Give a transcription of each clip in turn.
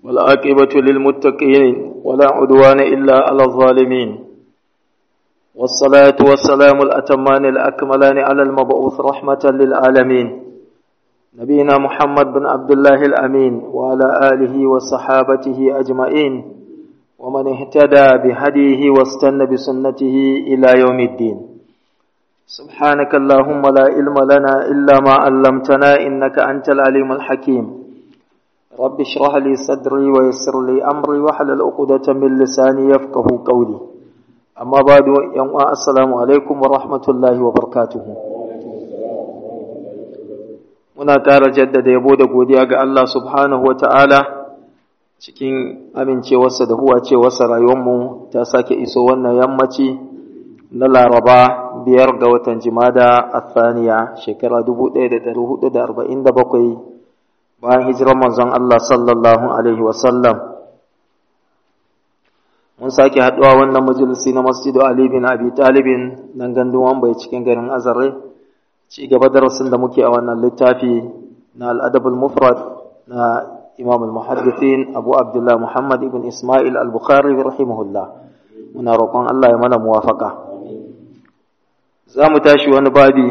والعاقبة للمتقين ولا عدوان إلا على الظالمين والصلاة والسلام الأتمان الأكملان على المبعوث رحمة للعالمين نبينا محمد بن عبد الله الأمين وعلى آله وصحابته أجمعين ومن اهتدى بهديه واستنى بسنته إلى يوم الدين سبحانك اللهم لا علم لنا إلا ما علمتنا إنك أنت العليم الحكيم رب اشرح لي صدري ويسر لي أمري واحلل عقدة من لساني يفقه قولي أما بعد يوم السلام عليكم ورحمة الله وبركاته muna ƙara jaddada yabo da godiya ga Allah subhanahu wa ta'ala cikin amincewarsa da huwa cewarsa rayuwarmu ta sake iso wannan yammaci na laraba biyar ga watan jimada a thaniya shekara 1447 bayan hijirar manzon Allah sallallahu Alaihi wasallam mun sake haɗuwa wannan majalisi na masjidu Ali bin Abi Talibin nan gandun wambai cikin garin Azare ci gaba darasin da muke a wannan littafi na al'adabul mufrad na imam al-muhaddithin abu abdullah muhammad ibn ismail al-bukhari rahimahullah muna roƙon Allah ya mana muwafaka za mu tashi wani babi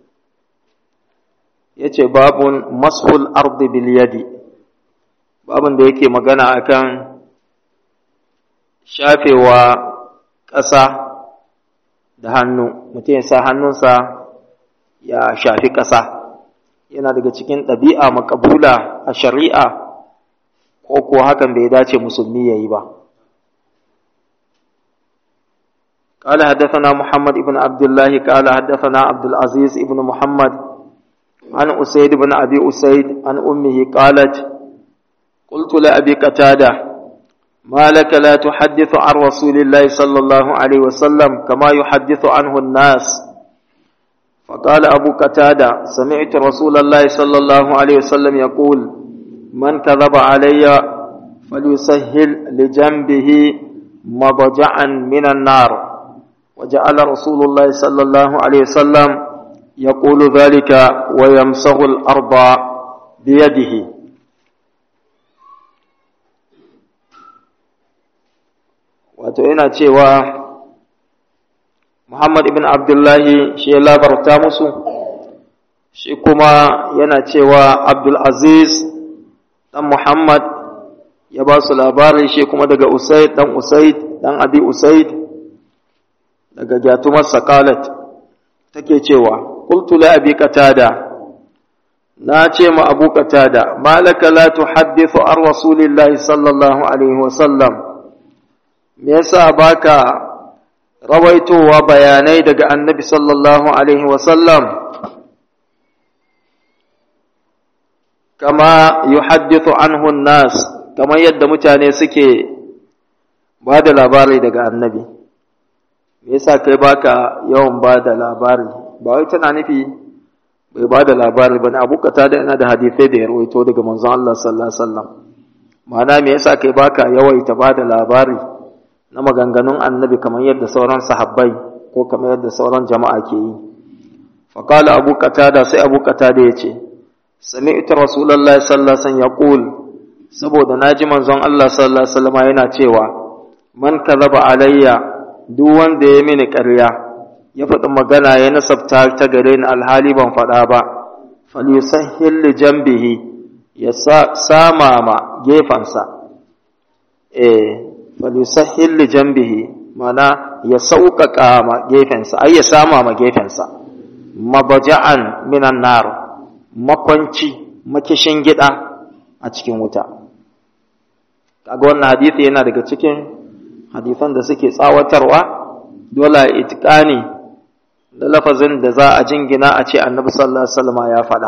ya ce babun mashul ardi bil yadi babun da yake magana akan shafewa ƙasa da hannu mutum ya sa hannunsa ya shafi ƙasa yana daga cikin ɗabi'a makabula a shari'a ko ko hakan bai dace musulmi ya yi ba قال حدثنا محمد بن عبد الله قال حدثنا عبد العزيز بن محمد عن أسيد بن أبي أسيد عن أمه قالت قلت لأبي قتادة ما لك لا تحدث عن رسول الله صلى الله عليه وسلم كما يحدث عنه الناس فقال أبو قتادة سمعت رسول الله صلى الله عليه وسلم يقول من كذب علي فليسهل لجنبه مضجعا من النار وجعل رسول الله صلى الله عليه وسلم يقول ذلك ويمسغ الأرض بيده وتعين cewa Muhammad ibn Abdullahi shi ya labarta musu, shi kuma yana cewa Abdul Aziz ɗan Muhammad ya ba su labari shi kuma daga Usaid ɗan Usaid ɗan Abi Usaid daga Gyatumar Sakalat take cewa, Kultu la abi katada, na ce ma abu katada, malaka la tuhaddithu an Rasulillahi sallallahu Alaihi wasallam, me yasa baka rawaitowa bayanai daga annabi sallallahu Alaihi wasallam kama yuhaddithu anhu nas kamar yadda mutane suke ba da labari daga annabi me yasa kai baka yawan ba da labari ba wai tana nufi bai ba da labari ba na abokata da yana da hadisai da ya rawaito daga manzon Allah sallallahu Alaihi wasallam ma'ana me yasa kai baka yawaita ba da labari na maganganun annabi kamar yadda sauran sahabbai ko kamar yadda sauran jama'a ke yi faƙala abu qatada sai abu qatada ya ce sami'tu rasulullahi sallallahu alaihi wasallam yaqul saboda naji manzon Allah sallallahu alaihi wasallam yana cewa man kadhaba alayya duk wanda ya mini ƙarya ya faɗi magana ya nasabta ta gare ni alhali ban faɗa ba falyusahhil li janbihi ya sama ma gefansa eh falusahil li jambihi mana ya sauƙaƙa ma gefensa ai ya sama ma gefensa mabaja'an minan nar makwanci makishin gida a cikin wuta kaga wannan hadisi yana daga cikin hadisan da suke tsawatarwa dole itiqani da lafazin da za a jingina a ce annabi sallallahu alaihi wasallam ya faɗa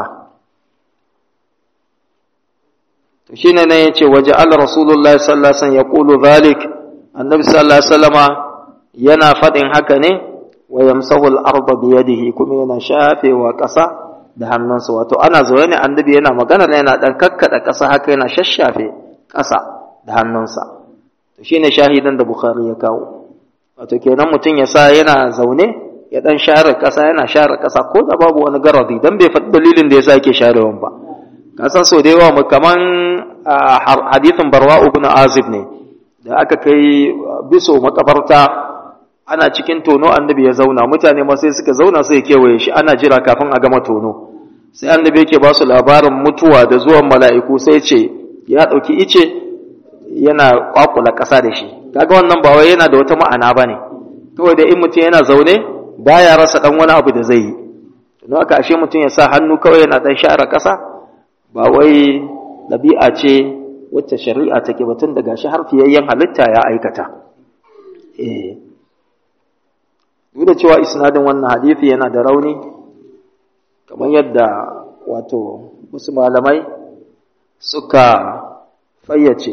to shine ne yace waje Allah Rasulullahi sallallahu alaihi wasallam yaqulu zalik annabi sallallahu alaihi wasallama yana fadin haka ne wa yamsahu al-ardha bi yadihi kuma yana shafewa ƙasa da hannunsa wato ana zaune ne annabi yana magana ne yana dan kakkada ƙasa haka yana shashafe ƙasa da hannunsa to shine shahidan da Bukhari ya kawo wato kenan mutum ya sa yana zaune ya dan share ƙasa yana share ƙasa ko da babu wani garadi dan bai faɗi dalilin da yasa yake sharewan ba ka san so da yawa mu kaman hadithin barwa ibn azib ne da aka kai biso makabarta ana cikin tono annabi ya zauna mutane ma sai suka zauna sai kewaye shi ana jira kafin a gama tono sai annabi yake ba su labarin mutuwa da zuwan mala'iku sai ce ya ɗauki ice yana kwakula ƙasa da shi kaga wannan ba wai yana da wata ma'ana ba ne kawai da in mutum yana zaune baya rasa ɗan wani abu da zai yi don haka ashe mutum ya sa hannu kawai yana ɗan share ƙasa ba wai ɗabi'a ce wacce shari'a take batun daga shi har fiyayyen halitta ya aikata eh duk da cewa isnadin wannan hadisi yana da rauni kamar yadda wato wasu malamai suka fayyace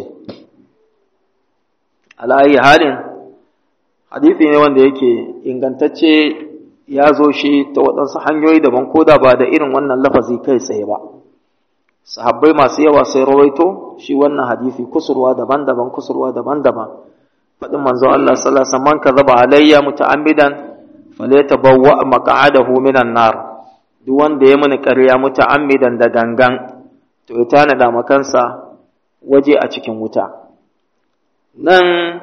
ala'ayi halin hadisi ne wanda yake ingantacce ya zo shi ta waɗansu hanyoyi daban ko da ba da irin wannan lafazi kai tsaye ba sahabbai masu yawa sai rawaito shi wannan hadisi kusurwa daban-daban kusurwa daban-daban faɗin manzo Allah sallallahu alaihi wasallam kadhaba alayya muta'ammidan falyatabawwa maq'adahu minan nar duk wanda ya mini ƙarya muta'ammidan da gangan to ya tanada makansa waje a cikin wuta nan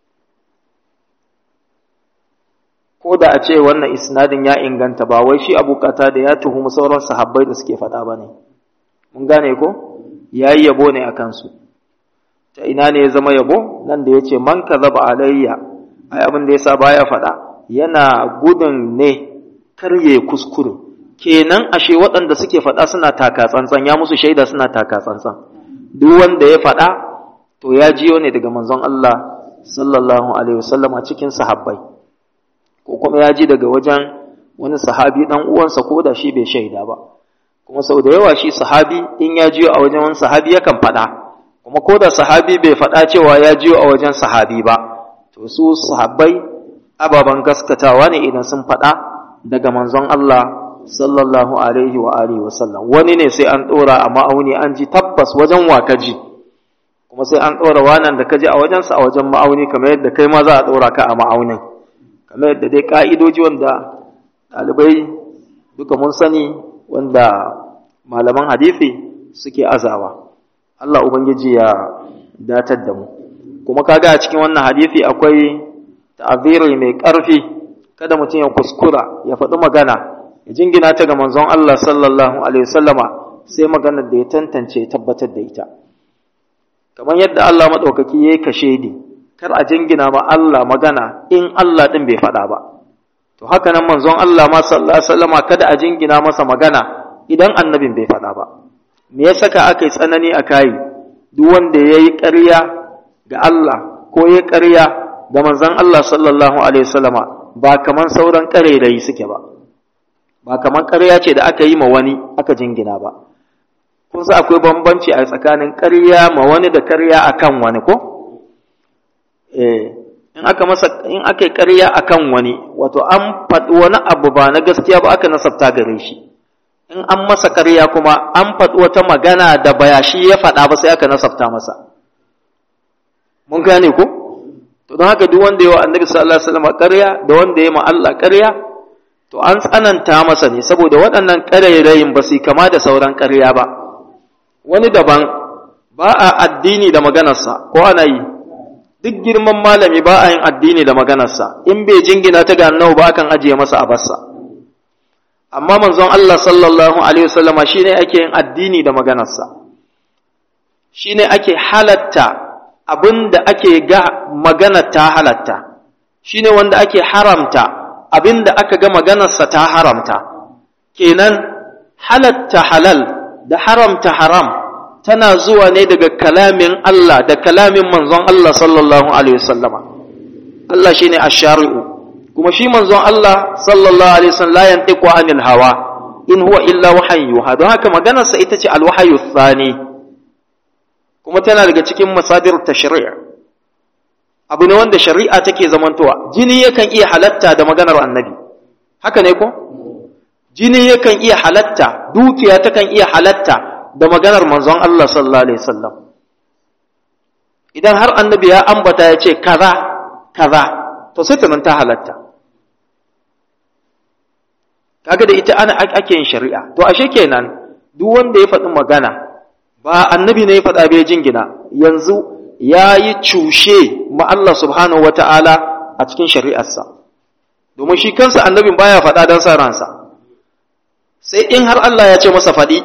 ko da a ce wannan isnadin ya inganta ba wai shi abokata da ya tuhumi sauran sahabbai da suke faɗa ba ne mun gane ko ya yi yabo ne a kansu ta ina ne ya zama yabo nan da ya ce man ka zaba alayya ai abin da ya sa baya faɗa yana gudun ne karye kuskure kenan ashe waɗanda suke faɗa suna taka tsantsan ya musu shaida suna taka tsantsan duk wanda ya faɗa to ya jiyo ne daga manzon Allah sallallahu alaihi wasallam a cikin sahabbai ko kuma ya ji daga wajen wani sahabi dan uwansa ko da shi bai shaida ba kuma sau da yawa shi sahabi in ya jiyo a wajen wani sahabi yakan faɗa kuma ko da sahabi bai faɗa cewa ya jiyo a wajen sahabi ba to su sahabbai ababen gaskatawa ne idan sun faɗa daga manzon Allah sallallahu alaihi wa alihi wa sallam wani ne sai an ɗora a ma'auni an ji tabbas wajen wa ka ji kuma sai an ɗora wanan da ka ji a wajensa a wajen ma'auni kamar yadda kai ma za a ɗora ka a ma'aunin kamar yadda dai ƙa'idoji wanda ɗalibai duka mun sani wanda malaman hadithi suke azawa Allah Ubangiji ya datar da mu kuma kaga a cikin wannan hadithi akwai ta'aziri mai ƙarfi kada mutum ya kuskura ya faɗi magana ya jingina ta ga manzon Allah sallallahu alaihi wasallama sai maganar da ya tantance ya tabbatar da ita kamar yadda Allah maɗaukaki ya yi kashe ni kar a jingina ma Allah magana in Allah ɗin bai faɗa ba to haka nan manzon Allah ma sallallahu alaihi wasallama kada a jingina masa magana idan annabin bai faɗa ba me ya saka aka yi tsanani a kayi duk wanda ya yi ƙarya ga Allah ko ya ƙarya ga manzon Allah sallallahu alaihi wasallama ba kaman sauran ƙarairayi suke ba ba kaman ƙarya ce da aka yi ma wani aka jingina ba kun sa akwai bambanci a tsakanin ƙarya ma wani da ƙarya akan wani ko eh in aka masa in aka yi ƙarya akan wani wato an faɗi wani abu ba na gaskiya ba aka nasabta gare shi in an masa ƙarya kuma an faɗi wata magana da baya shi ya faɗa ba sai aka nasabta masa mun gane ko to don haka duk wanda yawa annabi sallallahu alaihi wasallam ƙarya da wanda ya ma Allah ƙarya to an tsananta masa ne saboda waɗannan ƙarairayin ba su kama da sauran ƙarya ba wani daban ba a addini da maganarsa ko ana yi duk girman malami ba a yin addini da maganarsa in bai jingina ta ga annabi ba kan ajiye masa a bassa amma manzon Allah sallallahu alaihi wasallama shine ake yin addini da maganarsa shine ake halatta abinda ake ga magana ta halatta shine wanda ake haramta abinda aka ga maganarsa ta haramta kenan halatta halal da haramta haram tana zuwa ne daga kalamin Allah da kalamin manzon Allah sallallahu alaihi wasallama Allah shine ash-shari'u kuma shi manzon Allah sallallahu alaihi wasallam la yantiqu anil hawa in huwa illa wahyu don haka maganarsa ita ce al-wahyu thani kuma tana daga cikin masadir tashri' abu ne wanda shari'a take zamantowa jini yakan iya halatta da maganar annabi haka ne ko jini yakan iya halatta dukiya takan iya halatta da maganar manzon Allah sallallahu alaihi wasallam idan har annabi ya ambata ya ce kaza kaza to sai ta nan ta halatta kaga da ita ana ake yin shari'a to ashe kenan duk wanda ya faɗi magana ba annabi ne ya faɗa bai jingina yanzu ya yi cushe ma Allah subhanahu wata'ala a cikin shari'arsa domin shi kansa annabin baya faɗa don sa ransa sai in har Allah ya ce masa faɗi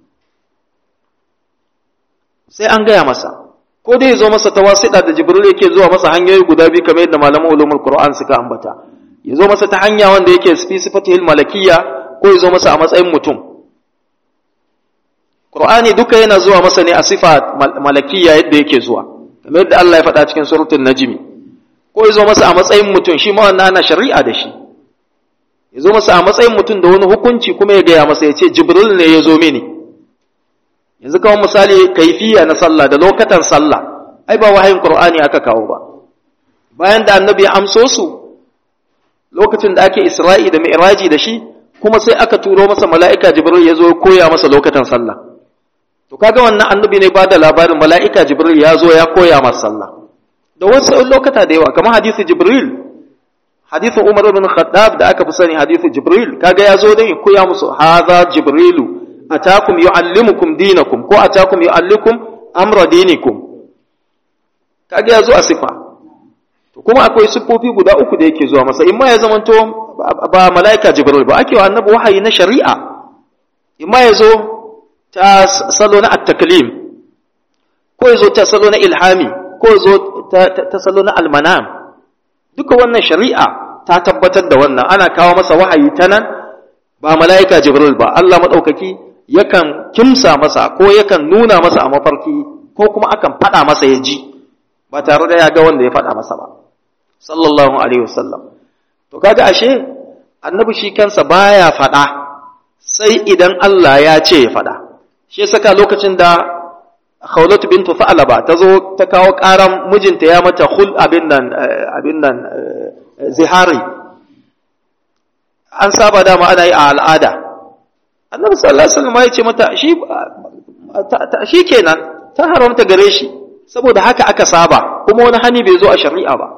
sai an gaya masa ko dai zo masa ta wasiɗa da jibril yake zuwa masa hanyoyi guda biyu kamar yadda malaman ulumul qur'an suka ambata ya zo masa ta hanya wanda yake fi sifatihil malakiyya ko ya zo masa a matsayin mutum qur'ani duka yana zuwa masa ne a sifa malakiyya yadda yake zuwa kamar yadda Allah ya faɗa cikin suratul najmi ko ya zo masa a matsayin mutum shi ma wannan ana shari'a da shi ya zo masa a matsayin mutum da wani hukunci kuma ya gaya masa ya ce jibril ne ya zo mini yanzu kawai misali kaifiya na sallah da lokatan sallah ai ba wahayin qur'ani aka kawo ba bayan da annabi ya amso su lokacin da ake isra'i da mi'raji da shi kuma sai aka turo masa mala'ika jibril ya zo ya koya masa lokatan sallah to kaga wannan annabi ne ba da labarin mala'ika jibril ya zo ya koya masa sallah da wasu lokata da yawa kamar hadisi jibril hadisin umar bin khattab da aka fi sani hadisi jibril kaga ya zo dai koya musu hadha jibrilu atakum yu'allimukum dinakum ko atakum yu'allikum amra dinikum kaga yazo a sifa to kuma akwai sifofi guda uku da yake zuwa masa imma ya zamanto ba malaika jibril ba ake wa annabi wahayi na shari'a imma yazo ta salo na at-taklim ko yazo ta salo na ilhami ko yazo ta salo na al-manam duka wannan shari'a ta tabbatar da wannan ana kawo masa wahayi ta nan ba malaika jibril ba Allah madaukaki yakan kimsa masa ko yakan nuna masa a mafarki ko kuma akan faɗa masa ya ji ba tare da ya ga wanda ya faɗa masa ba sallallahu alaihi wasallam to kaga ashe annabi shi kansa baya faɗa sai idan Allah ya ce ya faɗa shi saka lokacin da Khawlatu bintu Fa'laba ta zo ta kawo ƙaran mijinta ya mata hul abin nan abin nan zihari an saba dama ana yi a al'ada annabi sallallahu alaihi wasallam ya ce mata shi shi kenan ta haramta gare shi saboda haka aka saba kuma wani hani bai zo a shari'a ba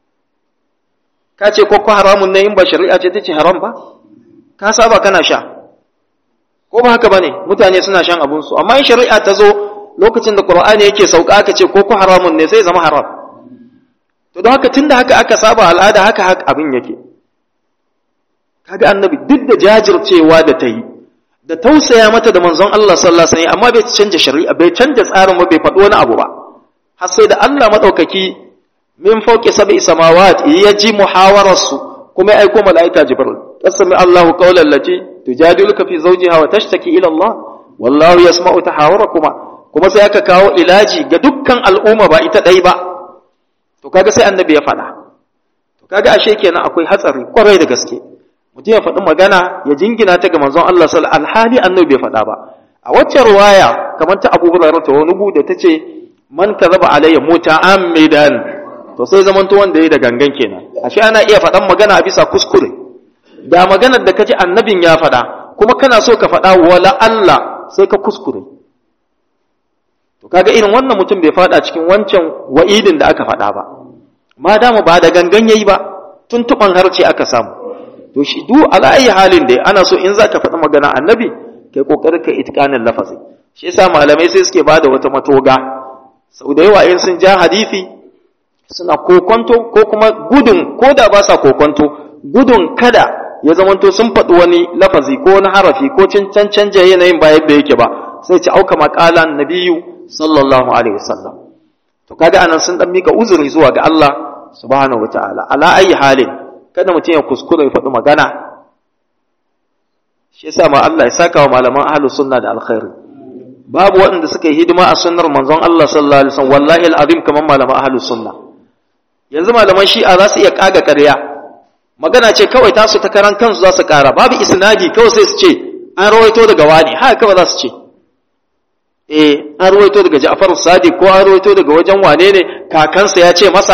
ka ce ko ko haramun ne in ba shari'a ce tace haram ba ka saba kana sha ko ba haka bane mutane suna shan abun su amma in shari'a ta zo lokacin da qur'ani yake sauka aka ce ko ko haramun ne sai zama haram to don haka tunda haka aka saba al'ada haka haka abin yake kaga annabi duk da jajircewa da ta yi da tausaya mata da manzon Allah sallallahu alaihi wasallam amma bai canja shari'a bai canja tsarin ba bai faɗi wani abu ba har sai da Allah madaukaki min fawqi sab'i samawat ya ji muhawararsu kuma ya aiko malaika jibril qasami Allah qawlan lati tujadiluka fi zawjiha wa tashtaki ila Allah wallahu yasma'u tahawarakuma kuma sai aka kawo ilaji ga dukkan al'umma ba ita dai ba to kaga sai annabi ya faɗa to kaga ashe kenan akwai hatsari kwarai da gaske mutum ya faɗi magana ya jingina ta ga manzon Allah sallallahu alaihi alhali annabi bai faɗa ba a wacce ruwaya kamar ta Abu Hurairah ta wani da tace man kazaba alayya muta'ammidan to sai zaman to wanda yayi da gangan kenan ashe ana iya faɗan magana a bisa kuskure da maganar da kaji annabin ya faɗa kuma kana so ka faɗa wala Allah sai ka kuskure to kaga irin wannan mutum bai faɗa cikin wancan wa'idin da aka faɗa ba ma dama ba da gangan yayi ba tuntuban harce aka samu to shi du ala ayi halin dai ana so in zaka faɗi magana annabi kai kokari ka itqanin lafazi shi yasa malamai sai suke bada wata matoga sau da yawa in sun ja hadisi suna kokonto ko kuma gudun ko da ba sa kokonto gudun kada ya zamanto sun faɗi wani lafazi ko wani harafi ko cin can canja yanayin ba yadda yake ba sai ci auka maƙalan nabiyu sallallahu alaihi wasallam to kaga anan sun dan mika uzuri zuwa ga Allah subhanahu wataala ala ayi halin kada mutum ya kuskure ya faɗi magana shi yasa ma Allah ya saka wa malaman ahlus sunna da alkhairi babu waɗanda suka yi hidima a sunnar manzon Allah sallallahu alaihi wasallam wallahi alazim kaman malaman ahlus sunna yanzu malaman shi'a za su iya kaga ƙarya magana ce kawai tasu ta karan kansu za su ƙara babu isnadi kawai sai su ce an rawaito daga wani haka kawai za su ce eh an rawaito daga Ja'far Sadiq ko an rawaito daga wajen wane ne kakansa ya ce masa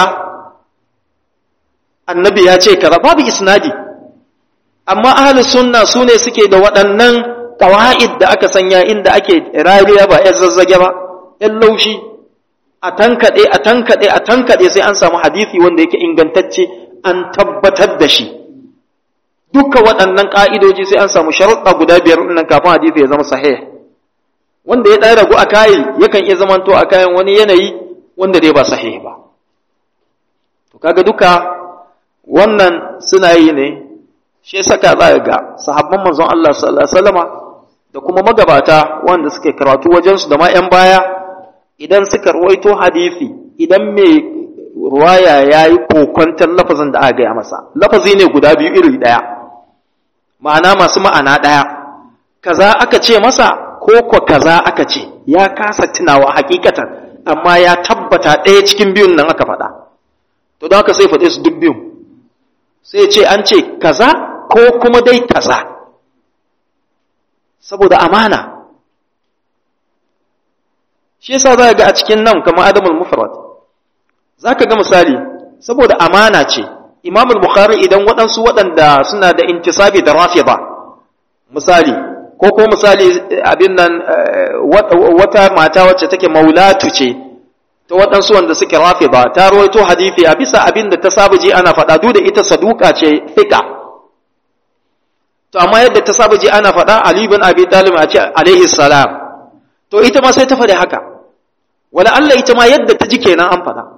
annabi ya ce kaza babu isnadi amma ahlus sunna sune suke da waɗannan qawaid da aka sanya inda ake rariya ba ya zazzage ba yan laushi a tankade a tankade a tankade sai an samu hadisi wanda yake ingantacce an tabbatar da shi duka waɗannan ka'idoji sai an samu sharuɗa guda biyar nan kafin hadisi ya zama sahih wanda ya ɗan ragu a kayi yakan iya zamanto a kayan wani yanayi wanda dai ba sahihi ba to kaga duka wannan suna yi ne shi saka za ga sahabban manzon Allah sallallahu alaihi wasallama da kuma magabata wanda suke karatu wajensu da ma 'yan baya idan suka ruwaito hadisi idan mai ruwaya ya yi kokwantar lafazin da aka gaya masa lafazi ne guda biyu iri ɗaya ma'ana masu ma'ana ɗaya kaza aka ce masa ko ko kaza aka ce ya kasa tunawa hakikatan amma ya tabbata ɗaya cikin biyun nan aka faɗa to don haka sai faɗe su duk biyun sai ce an ce kaza ko kuma dai kaza saboda amana shi yasa za ga a cikin nan kamar adamul mufrad za ka ga misali saboda amana ce imam bukhari idan waɗansu waɗanda suna da intisabi da rafida misali ko ko misali abin nan wata mata wacce take maulatu ce ta waɗansu wanda suke rafida ta rawaito hadisi a bisa abin da ta saba ji ana faɗa duk da ita saduka ce fika to amma yadda ta saba ji ana faɗa Ali bin Abi Talib a ce alaihi salam to ita ma sai ta faɗi haka wala Allah ita ma yadda ta ji kenan an faɗa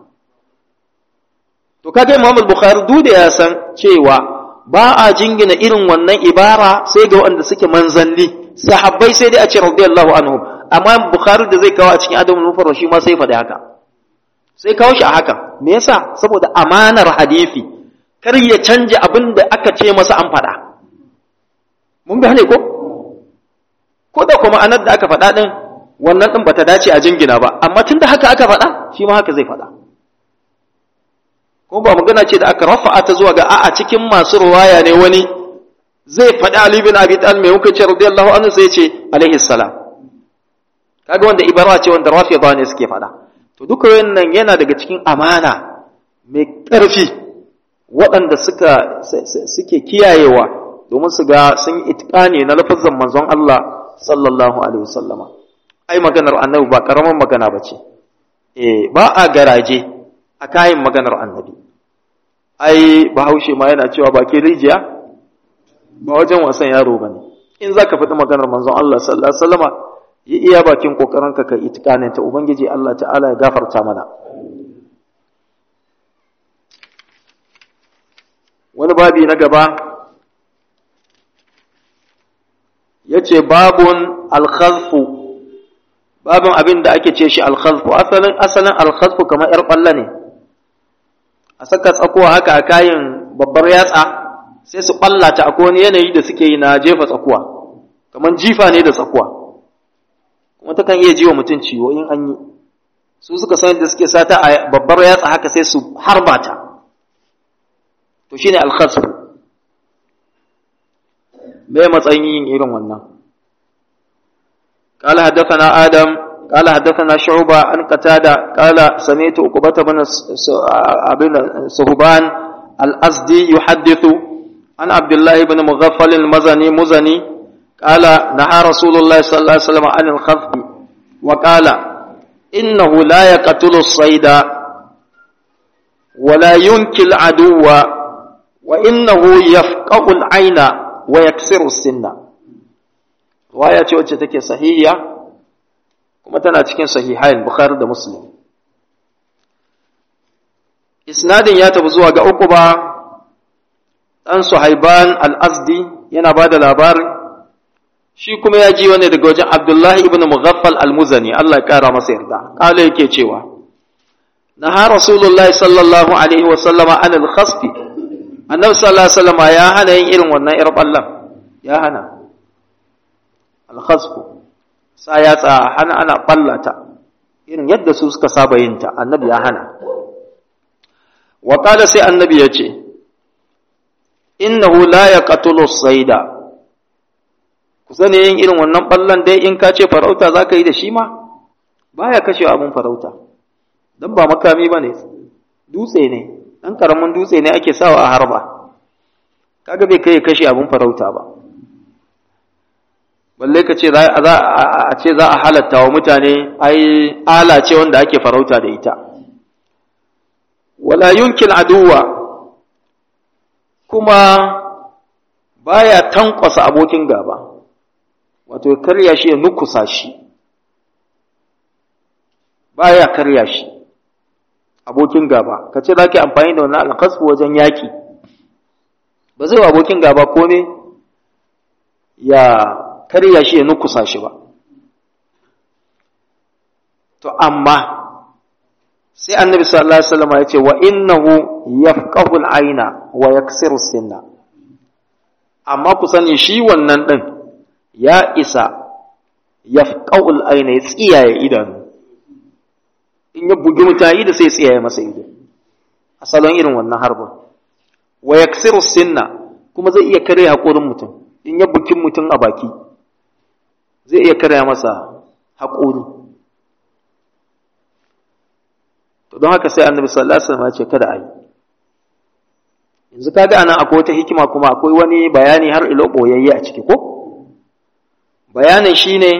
to kaga Imam al-Bukhari duk da ya san cewa ba a jingina irin wannan ibara sai ga wanda suke manzanni sahabbai sai dai a ce radiyallahu anhum amma Bukhari da zai kawo a cikin Adamul Mufrad shi ma sai faɗi haka sai kawo shi a haka me yasa saboda amanar hadisi kar ya canja abin da aka ce masa an faɗa mun gane ko ko da kuma anar da aka faɗa ɗin wannan ɗin bata dace a jingina ba amma tunda haka aka faɗa shi ma haka zai faɗa ko ba magana ce da aka rafa'a ta zuwa ga a'a cikin masu ruwaya ne wani zai faɗi Ali bin Abi Talib mai hukunci radiyallahu anhu sai ce alaihi salam kaga wanda ibara ce wanda rafida ne suke faɗa to duka wannan yana daga cikin amana mai ƙarfi waɗanda suka suke kiyayewa domin su ga sun yi itikani na lafazan manzon Allah sallallahu alaihi wasallama ai maganar annabi ba karaman magana ba ce eh ba a garaje a kayan maganar annabi ai bahaushe ma yana cewa ba ke rijiya ba wajen wasan yaro ba ne in za ka faɗi maganar manzon Allah sallallahu alaihi wasallama yi iya bakin kokarinka ka itikanin ta ubangiji Allah ta'ala ya gafarta mana wani babi na gaba ya ce babun alkhazfu babin abin da ake ce shi alkhazfu asalin asalin alkhazfu kamar yar ƙwallo ne a saka tsakuwa haka a kayan babbar yatsa sai su ɓallata akwai wani yanayi da suke yi na jefa tsakuwa kamar jifa ne da tsakuwa kuma ta kan iya jiwa mutum ciwo in an yi su suka san da suke sata a babbar yatsa haka sai su harbata to shine alkhazfu me matsayin yin irin wannan قال حدثنا آدم قال حدثنا شعبة عن قتادة قال سمعت عقبة بن صهبان الأزدي يحدث عن عبد الله بن مغفل المزني مزني قال نهى رسول الله صلى الله عليه وسلم عن الخذف وقال إنه لا يقتل الصيد ولا ينكي العدو وإنه يفقع العين ويكسر السن waya ce wacce take sahihiya kuma tana cikin sahihain bukhari da muslim isnadin ya tafi zuwa ga uku ba ɗan suhaiban al-azdi yana ba da labarin shi kuma ya ji wani daga wajen abdullahi ibn mughaffal al-muzani Allah ya kara masa yarda kala yake cewa naha rasulullahi sallallahu alaihi wa sallama an al-khasfi annabi sallallahu alaihi wa sallama ya hana yin irin wannan irin ballan ya hana alkhasfu sa ya tsa hana ana ballata irin yadda su suka saba yin ta annabi ya hana wa qala sai annabi ya ce innahu la yaqtulu sayda ku sani yin irin wannan ballan dai in ka ce farauta zaka yi da shi ma baya kashe abun farauta dan ba makami bane dutse ne dan karamin dutse ne ake sawa a harba kaga bai kai kashe abun farauta ba balle ka ce za a ce za a halatta wa mutane ai ala ce wanda ake farauta da ita wala yunkin aduwa kuma baya tankwasa abokin gaba wato karya shi ya nukusa shi baya karya shi abokin gaba ka ce za ki amfani da wannan alkasfu wajen yaƙi ba zai wa abokin gaba ko ne ya karya shi ya nukusa shi ba to amma sai annabi sallallahu alaihi wasallam ya ce wa innahu yafqahu al-aina wa yaksiru sinna amma ku sani shi wannan din ya isa yafqahu al-aina ya tsiyaye idanu in ya bugi mutayi da sai tsiyaye masa ido asalon irin wannan harbin wa yaksiru sinna kuma zai iya kare haƙorin mutum in ya buki mutum a baki zai iya kare masa haƙori to don haka sai annabi sallallahu alaihi wasallam ya ce kada a yi yanzu kaga anan akwai wata hikima kuma akwai wani bayani har ilo boyayye a ciki ko bayanin shine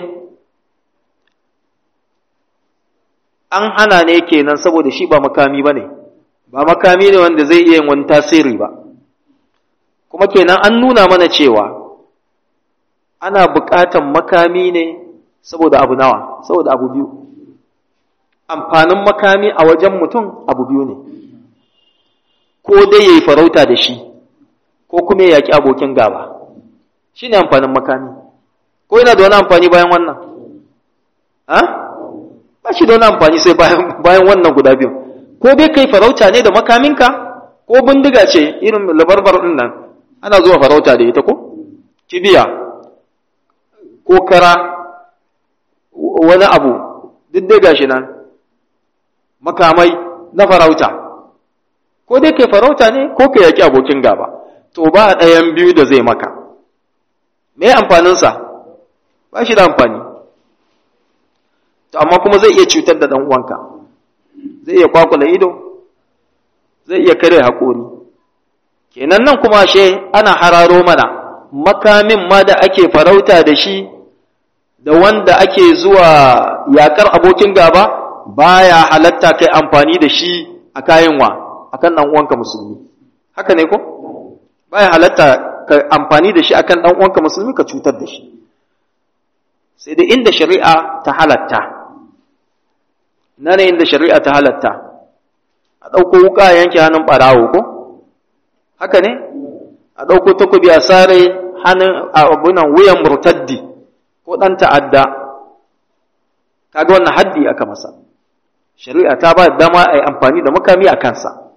an hana ne kenan saboda shi ba makami bane ba makami ne wanda zai iya yin wani tasiri ba kuma kenan an nuna mana cewa ana buƙatan makami ne saboda abu nawa saboda abu biyu amfanin makami a wajen mutum abu biyu ne ko dai ya yi farauta da shi ko kuma ya yaƙi abokin gaba shi ne amfanin makami ko yana da wani amfani bayan wannan ha ba shi da wani amfani sai bayan wannan guda biyu ko dai kai farauta ne da makaminka ko bindiga ce irin labarbar ɗin nan ana zuwa farauta da ita ko kibiya ko kara wani abu duk dai gashi nan makamai na farauta ko dai kai farauta ne ko ka yaki abokin gaba to ba ɗayan biyu da zai maka me amfaninsa ba shi da amfani to amma kuma zai iya cutar da ɗan uwanka zai iya kwakula ido zai iya kare haƙori kenan nan kuma she ana hararo mana makamin ma da ake farauta da shi da wanda ake zuwa yakar abokin gaba baya halatta kai amfani da shi a kayan wa akan dan uwanka musulmi haka ne ko baya halatta ka amfani da shi akan dan uwanka musulmi ka cutar da shi sai da inda shari'a ta halatta nan inda shari'a ta halatta a ɗauko wuka yanke hannun ɓarawo ko haka ne a ɗauko takobi a sare hannun abunan wuyan murtaddi ko ɗan ta'adda kaga wannan haddi aka masa shari'a ta ba dama a yi amfani da makami a kansa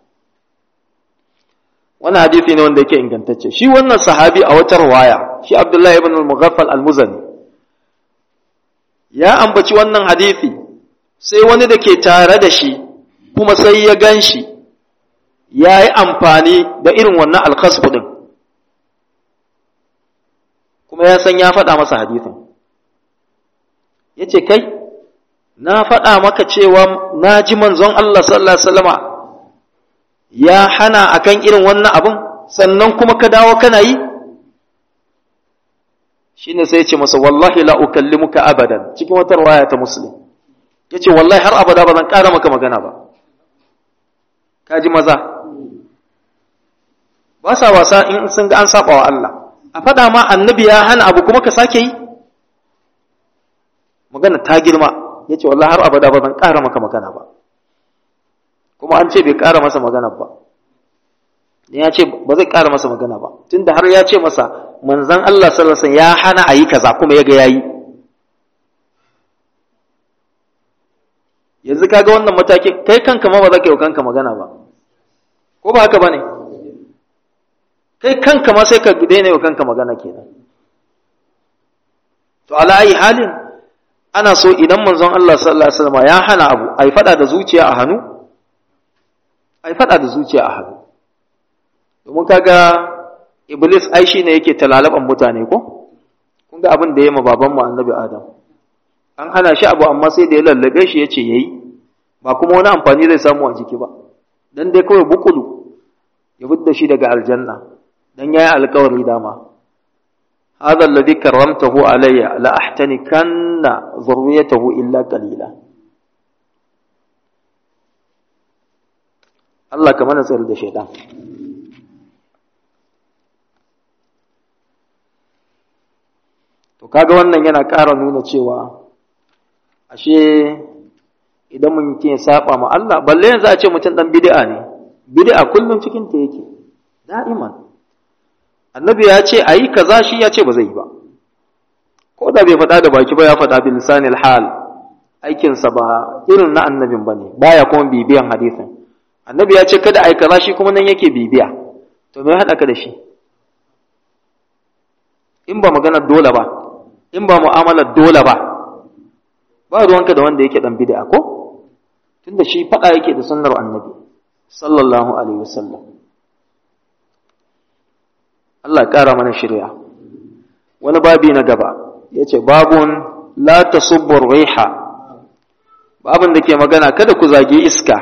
wannan hadisi ne wanda yake ingantacce shi wannan sahabi a wata rawaya shi abdullahi ibn al-mughaffal al-muzani ya ambaci wannan hadisi sai wani da ke tare da shi kuma sai ya gan shi ya yi amfani da irin wannan alkasbu din kuma ya san ya faɗa masa hadisin ya ce kai na faɗa maka cewa na ji manzon Allah sallallahu Alaihi wasallama ya hana akan irin wannan abin sannan kuma ka dawo kana yi shi ne sai ce masa wallahi la ukallimuka abadan cikin wata rawaya ta muslim ya ce wallahi har abada ba zan ƙara maka magana ba ka ji maza ba sa wasa in sun ga an saba wa Allah a faɗa ma annabi ya hana abu kuma ka sake yi magana ta girma ya ce wallah har abada ba zan ƙara maka magana ba kuma an ce bai ƙara masa magana ba ya ce ba zai ƙara masa magana ba tunda har ya ce masa manzan Allah sallallahu ya hana a yi kaza kuma ya ga yayi yanzu kaga wannan mataki kai kanka ma ba za ka yi kanka magana ba ko ba haka bane kai kanka ma sai ka daina yi kanka magana kenan to ala ayi halin ana so idan manzon Allah sallallahu alaihi wasallam ya hana abu ai fada da zuciya a hannu ai fada da zuciya a hannu domin kaga iblis ai shine yake talalaban mutane ko kun ga abin da yayi ma baban mu annabi adam an hana shi abu amma sai da ya lallabe shi yace yayi ba kuma wani amfani zai samu a jiki ba dan dai kawai bukulu ya fidda shi daga aljanna dan yayi alƙawari dama هذا الذي كرمته علي لأحتنكن ذريته إلا قليلا Allah ka mana tsari da shaidan to kaga wannan yana ƙara nuna cewa ashe idan mun ke saba ma Allah balle yanzu a ce mutum dan bid'a ne bid'a kullum cikin ta yake da'iman annabi ya ce ayi kaza shi ya ce ba zai yi ba ko da bai faɗa da baki ba ya faɗa bil lisanil hal aikinsa ba irin na annabin bane baya kuma bibiyan hadisin annabi ya ce kada ai kaza shi kuma nan yake bibiya to me haɗa ka da shi in ba magana dole ba in ba mu'amalar dole ba ba ruwanka da wanda yake dan bid'a ko tunda shi faɗa yake da sunnar annabi sallallahu alaihi wasallam Allah ƙara mana shirya wani babi na gaba yace babun la tasubbu riha babun da ke magana kada ku zage iska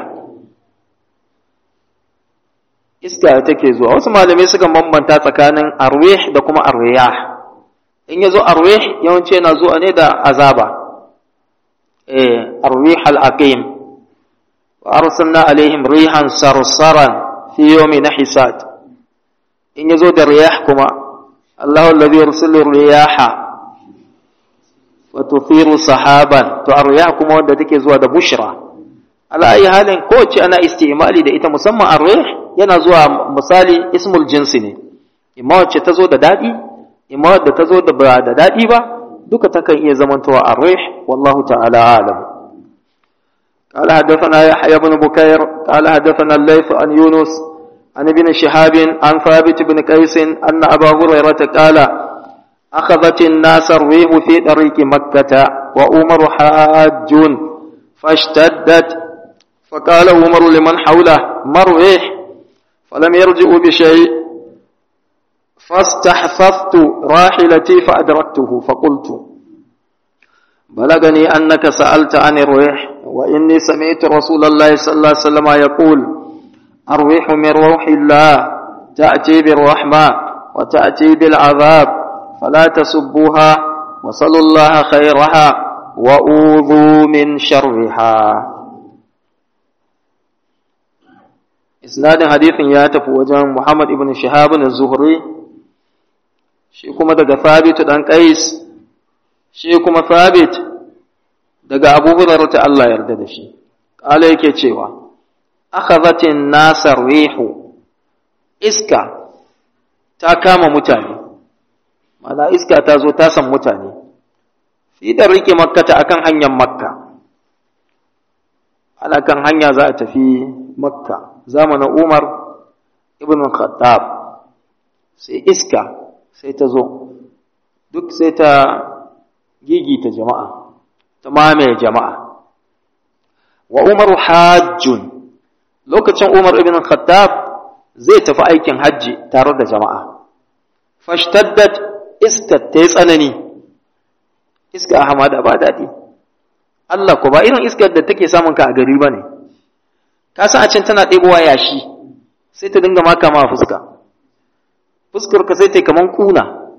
iska take zuwa wasu malamai suka bambanta tsakanin arwih da kuma arwiyah in yazo arwih yawanci yana zuwa ne da azaba eh arwih al-aqim wa arsalna alaihim rihan sarsaran fi yawmi nahisat in yazo da riyah kuma Allahu alladhi yursilu riyaha wa tuthiru sahaban to arwih kuma wanda take zuwa da bushra ala ayi halin kowace ana istimali da ita musamman arwih yana zuwa misali ismul jinsi ne imma wacce ta zo da daɗi imma wadda ta zo da ba da daɗi ba duka takan iya zamantowa arrih wallahu ta'ala alam قال حدثنا يحيى بن بكير قال حدثنا الليث عن يونس عن ابن شهاب عن ثابت بن قيس أن أبا هريرة قال أخذت الناس الريح في طريق مكة وأمر حاج فاشتدت فقال عمر لمن حوله ما الريح فلم يرجعوا بشيء فاستحفظت راحلتي فأدركته فقلت بلغني أنك سألت عن الريح وإني سمعت رسول الله صلى الله عليه وسلم يقول الريح من روح الله تأتي بالرحمة وتأتي بالعذاب فلا تسبوها وصلوا الله خيرها وأوذوا من شرها isnadin hadithin ya tafi wajen Muhammad ibn Shihab az-Zuhri shi kuma daga Thabit dan Qais shi kuma Thabit daga Abu Hurairah ta Allah yarda da shi kala yake cewa akhadhatin nasar rihu iska ta kama mutane mana iska ta zo ta san mutane fi da rike makka ta akan hanyar makka ana kan hanya za a tafi makka zamanin umar ibn khattab sai iska sai ta zo duk sai ta gigita jama'a ta mamaye jama'a wa umaru hajjun lokacin umar ibn khattab zai tafi aikin hajji tare da jama'a fashtaddat iska ta yi tsanani iska a hamada ba daɗi Allah ko ba irin iskar da take samun ka a gari ba ne ka san a can tana ɗebowa yashi sai ta dinga maka ma fuska fuskar ka sai ta kaman kuna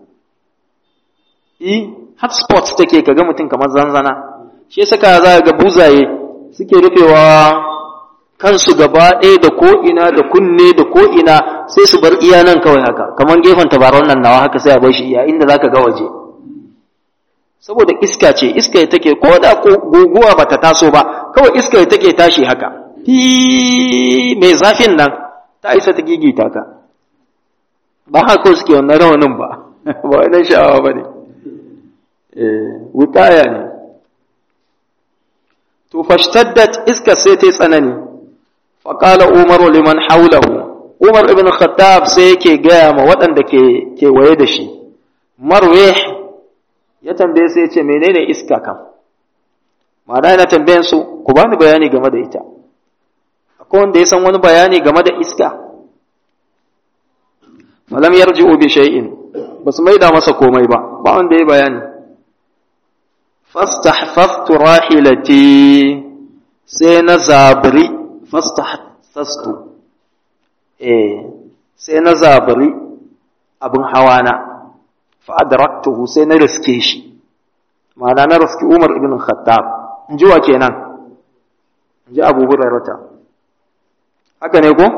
yi hotspot take ka ga mutum kamar zanzana shi saka za ga buzaye suke rufewa kansu gaba ɗaya da ko'ina da kunne da ko'ina sai su bar iya nan kawai haka kamar gefen tabaron nan nawa haka sai a bar shi iya inda za ka ga waje saboda iska ce iska take ko da guguwa bata taso ba kawai iska take tashi haka fi mai zafin nan ta isa ta gigita ka ba haka suke wannan rawanin ba ba wannan sha'awa ba ne wutaya ne to fashtaddat iska sai ta tsanani faƙala umaru liman haulahu umar ibn khattab sai yake gaya ma waɗanda ke kewaye da shi marweh ya tambaye sai ya ce menene iska kam ma'ana yana tambayan su ku bani bayani game da ita akwai wanda ya san wani bayani game da iska falam yarji'u bi shay'in basu maida masa komai ba ba wanda ya bayani fastahfaftu rahilati sai na zabri fastahfastu eh sai na zabri abin hawana fa adraktuhu sai na riske shi ma'ana na riski Umar ibn Khattab in ji wa kenan in ji Abu Hurairah haka ne ko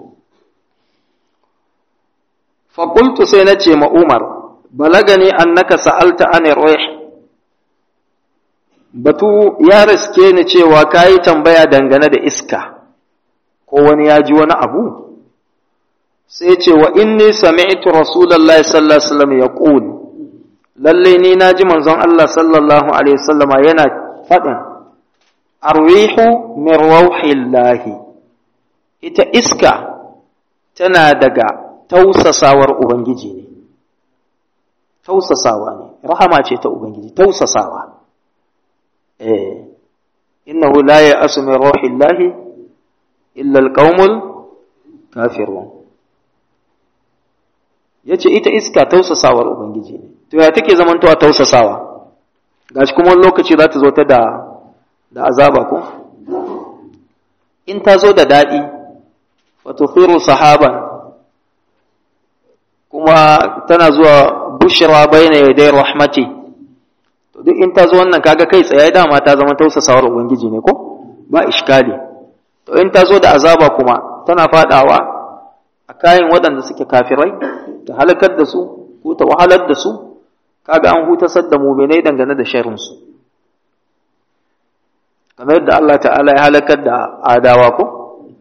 fa qultu sai na ce ma Umar balagani annaka sa'alta an ruh batu ya riske ni cewa ka yi tambaya dangane da iska ko wani ya ji wani abu sai ce wa inni sami'tu rasulullahi sallallahu alaihi wasallam yaqul lalle ni na ji manzon Allah sallallahu alaihi wasallama yana faɗin arwihu min rauhillahi ita iska tana daga tausasawar ubangiji ne tausasawa ne rahama ce ta ubangiji tausasawa eh innahu la ya'asu min rauhillahi illa alqaumul kafirun yace ita iska tausasawar ubangiji ne to ya take zamantowa tausasawa gashi kuma wani lokaci za ta zo ta da da azaba ko in ta zo da daɗi fatuthiru sahaban kuma tana zuwa bushra bayna yaday rahmati to duk in ta zo wannan kaga kai tsaye dama ta zama tausasawar ubangiji ne ko ba iskali to in ta zo da azaba kuma tana fadawa a kayan waɗanda suke kafirai ta halakar da su ko ta wahalar da su kaga an hutasar da muminai dangane da sharrinsu kamar yadda Allah ta'ala ya halakar da adawa ko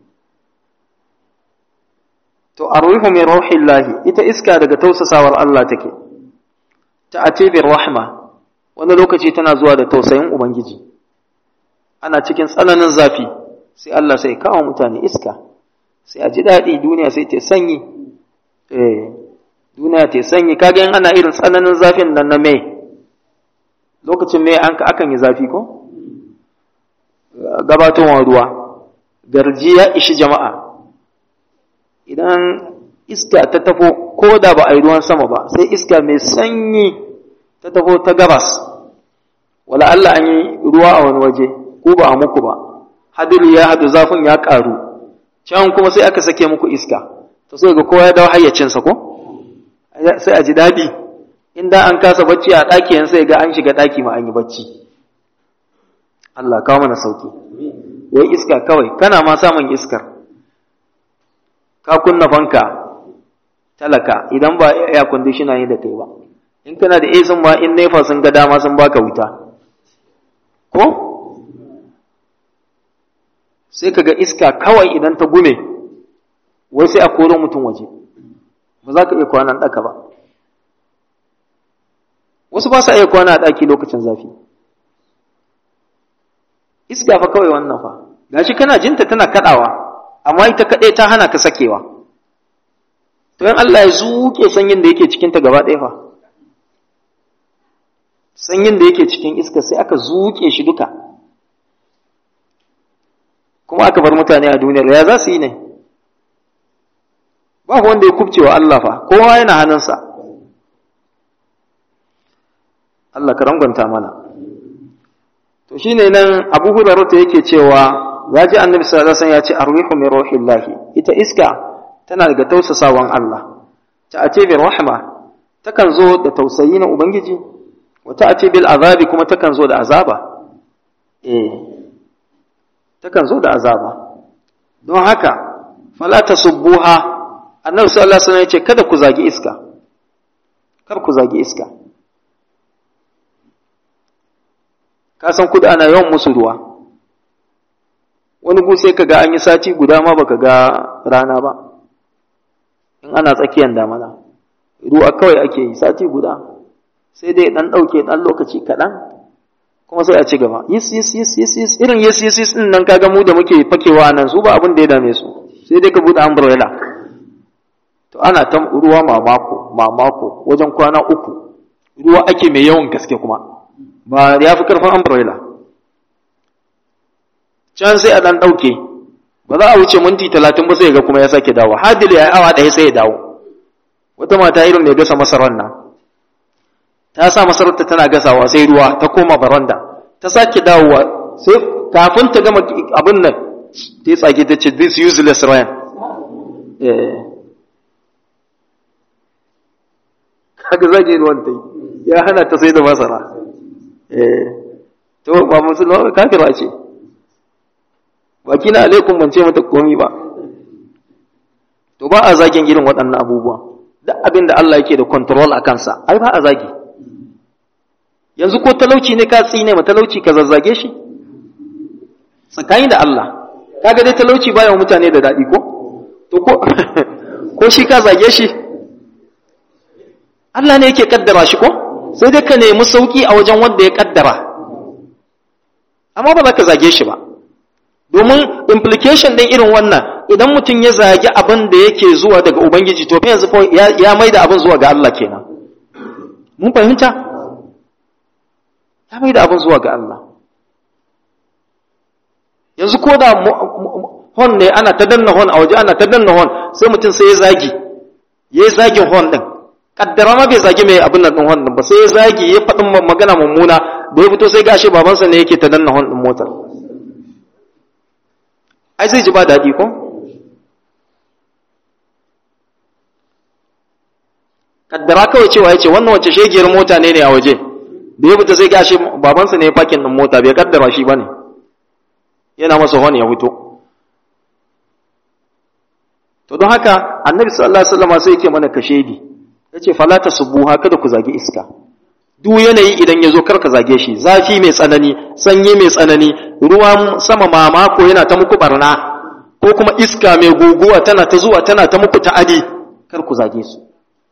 to arwihu min rauhillahi ita iska daga tausasawar Allah take ta atibir rahma wani lokaci tana zuwa da tausayin ubangiji ana cikin tsananin zafi sai Allah sai kawo mutane iska sai a ji daɗi duniya sai ta sanyi eh duniya ta sanyi kaga in ana irin tsananin zafin nan na mai lokacin mai an akan yi zafi ko gabatowar ruwa garji ya ishi jama'a idan iska ta tafo ko da ba a yi ruwan sama ba sai iska mai sanyi ta tafo ta gabas wala Allah an yi ruwa a wani waje ko ba a muku ba hadiri ya hadu zafin ya karu can kuma sai aka sake muku iska to sai ga kowa ya dawo hayyacinsa ko sai a ji daɗi inda an kasa bacci a ɗaki yan sai ga an shiga ɗaki ma an yi bacci Allah kawo mana sauki wai iska kawai kana ma samun iskar ka kunna fanka talaka idan ba air conditioner ne da kai ba in kana da AC ma in nefa sun ga dama sun baka wuta ko sai kaga iska kawai idan ta gume wai sai a koro mutum waje ba za ka iya kwana ɗaka ba wasu ba sa iya kwana a ɗaki lokacin zafi iska fa kawai wannan fa gashi kana jinta tana kaɗawa amma ita kaɗai ta hana ka sakewa to in Allah ya zuke sanyin da yake cikin ta gaba ɗaya fa sanyin da yake cikin iska sai aka zuke shi duka kuma aka bar mutane a duniyar ya za su yi ne ba wanda ya kubce wa Allah fa kowa yana hannunsa Allah ka rangwanta mana to shine nan Abu Hurairah yake cewa ya ji Annabi sallallahu alaihi wasallam ya ce arwihu min ruhillahi ita iska tana daga tausasawan Allah ta ace bi rahma takan zo da tausayi na ubangiji wa ta ace bil azabi kuma takan zo da azaba eh takan zo da azaba don haka fala tasubbuha annabi sallallahu alaihi wasallam ya ce kada ku zagi iska kar ku zagi iska ka san kudu ana yawan musu ruwa wani gu sai kaga an yi sati guda ma baka ga rana ba in ana tsakiyar damana ruwa kawai ake yi sati guda sai dai dan dauke dan lokaci kaɗan kuma sai a ci gaba yis yis yis yis yis irin yis yis yis din nan kaga mu da muke fakewa nan su ba abin da ya dame su sai dai ka bude umbrella to ana ta ruwa mamako mamako wajen kwana uku ruwa ake mai yawan gaske kuma ba ya fi karfin umbrella can sai a dan ɗauke ba za a wuce minti talatin ba sai ga kuma ya sake dawo hadil ya yi awa ɗaya sai ya dawo wata mata irin mai gasa masarar nan ta sa masararta tana gasawa sai ruwa ta koma baranda ta sake dawowa sai kafin ta gama abin nan ta yi tsage ta ce this useless rain kaga zage ruwan ta ya hana ta sai da masara to ba musulma kafira ce baki na alaikum ban ce mata komi ba to ba a zagin irin waɗannan abubuwa duk abin da Allah yake da control a kansa ai ba a zagi yanzu ko talauci ne ka tsine ma talauci ka zazzage shi tsakani da Allah kaga dai talauci baya mutane da daɗi ko to ko ko shi ka zage shi Allah ne yake kaddara shi ko sai dai ka nemi sauki a wajen wanda ya kaddara amma ba za ka zage shi ba domin implication ɗin irin wannan idan mutum ya zagi abin da yake zuwa daga ubangiji to yanzu ya mai da abin zuwa ga Allah kenan mun fahimta ya mai da abin zuwa ga Allah yanzu ko da hon ne ana ta danna hon a waje ana ta danna hon sai mutum sai ya zagi ya yi zagin hon ɗin kaddara ma bai zagi mai abin nan ɗin hon ɗin ba sai ya zagi ya faɗin magana mummuna da ya fito sai gashi babansa ne yake ta danna hon ɗin motar ai zai ji ba daɗi ko kaddara kawai cewa ya ce wannan wacce shegiyar mota ne ne a waje da ya fita sai gashi babansa ne ya fakin ɗin mota bai kaddara shi ba ne yana masa hon ya fito to don haka annabi sallallahu alaihi wasallam sai yake mana kashedi yace fala tasbuha kada ku zage iska duk yanayi idan ya zo karka zage shi zafi mai tsanani sanyi mai tsanani ruwan sama mamako yana ta muku barna ko kuma iska mai guguwa tana ta zuwa tana ta muku ta'adi kar ku zage su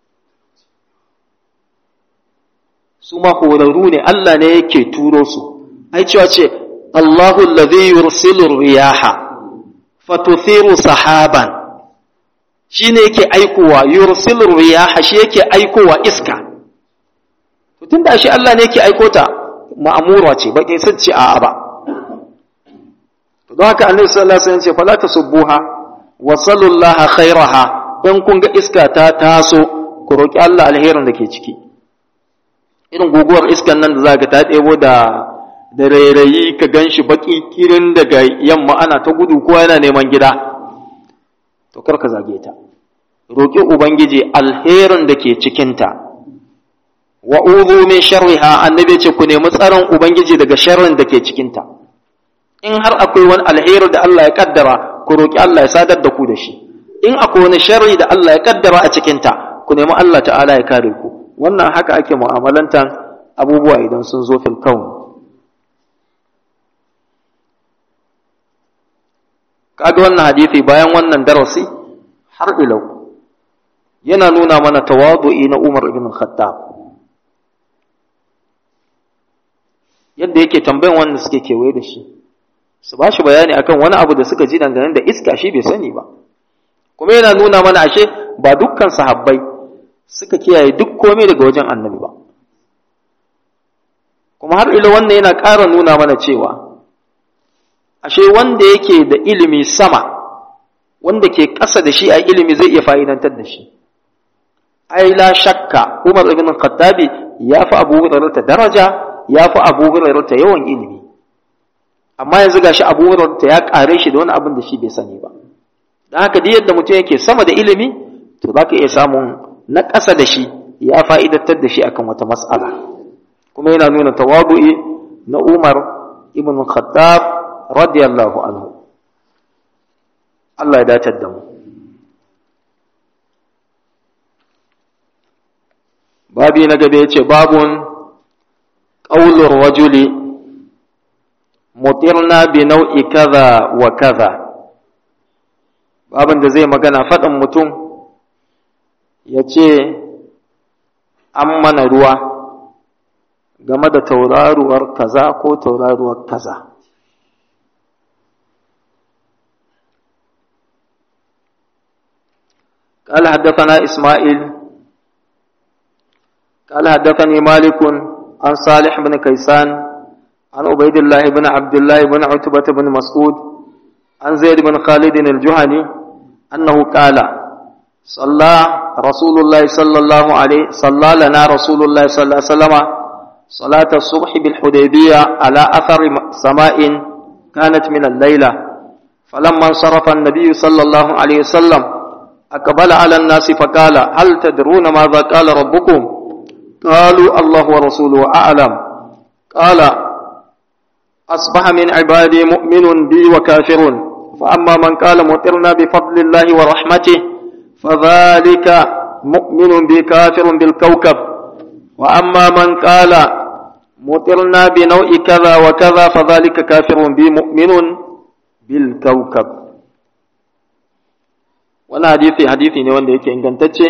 su ma horarru ne Allah ne yake turo su ai cewa ce Allahu alladhi yursilu riyaha fatuthiru sahaban shine yake aikowa yursilu riyaha shi yake aikowa iska to tunda shi Allah ne yake aiko ta ma'amura ce ba kin sace a'a ba to don haka Annabi sallallahu alaihi wasallam ce fala tasubbuha wa sallallahu khairaha in kun ga iska ta taso ku roki Allah alherin da ke ciki irin guguwar iskan nan da zaka ta ɗebo da da rairayi ka ganshi baki kirin daga yamma ana ta gudu kowa yana neman gida to kar ka zage ta roki ubangiji alherin da ke cikinta wa uzu min sharriha annabi ce ku nemi tsaron ubangiji daga sharrin da ke cikinta in har akwai wani alheri da Allah ya kaddara ku roki Allah ya sadar da ku da shi in akwai wani sharri da Allah ya kaddara a cikinta ku nemi Allah ta'ala ya kare ku wannan haka ake mu'amalantan abubuwa idan sun zo fil kaun kaga wannan hadisi bayan wannan darasi har ilau yana nuna mana tawadu'i na Umar ibn Khattab yadda yake tambayan wanda suke kewaye da shi su ba shi bayani akan wani abu da suka ji dangane da iska shi bai sani ba kuma yana nuna mana ashe ba dukkan sahabbai suka kiyaye duk komai daga wajen annabi ba kuma har ila wannan yana ƙara nuna mana cewa ashe wanda yake da ilimi sama wanda ke ƙasa da shi a ilimi zai iya fa'idantar da shi ai la shakka Umar ibn Khattabi ya fi Abu Hurairah daraja ya fi Abu Hurairah yawan ilimi amma yanzu gashi Abu Hurairah ya kare shi da wani abin da shi bai sani ba dan haka duk yadda mutum yake sama da ilimi to zaka iya samun na ƙasa da shi ya fa'idatar da shi akan wata mas'ala kuma yana nuna tawadu'i na Umar ibn Khattab radiyallahu anhu Allah ya dace da mu babi na gaba yace babun qaulur rajuli mutirna bi nau'i kaza wa kaza babin da zai magana faɗin mutum ya ce an mana ruwa game da tauraruwar kaza ko tauraruwar kaza قال حدثنا إسماعيل قال حدثني مالك عن صالح بن كيسان عن عبيد الله بن عبد الله بن عتبة بن مسعود عن زيد بن خالد الجهني أنه قال صلى رسول الله صلى الله عليه صلى لنا رسول الله صلى الله عليه وسلم صلاة الصبح بالحديبية على أثر سماء كانت من الليلة فلما انصرف النبي صلى الله عليه وسلم أقبل على الناس فقال هل تدرون ماذا قال ربكم قالوا الله ورسوله أعلم قال أصبح من عبادي مؤمن بي وكافر فأما من قال مطرنا بفضل الله ورحمته فذلك مؤمن بي كافر بالكوكب وأما من قال mutirna bi nau'i kaza wa kaza fa zalika kafirun bi mu'minun bil kawkab wannan hadisi hadisi ne wanda yake ingantacce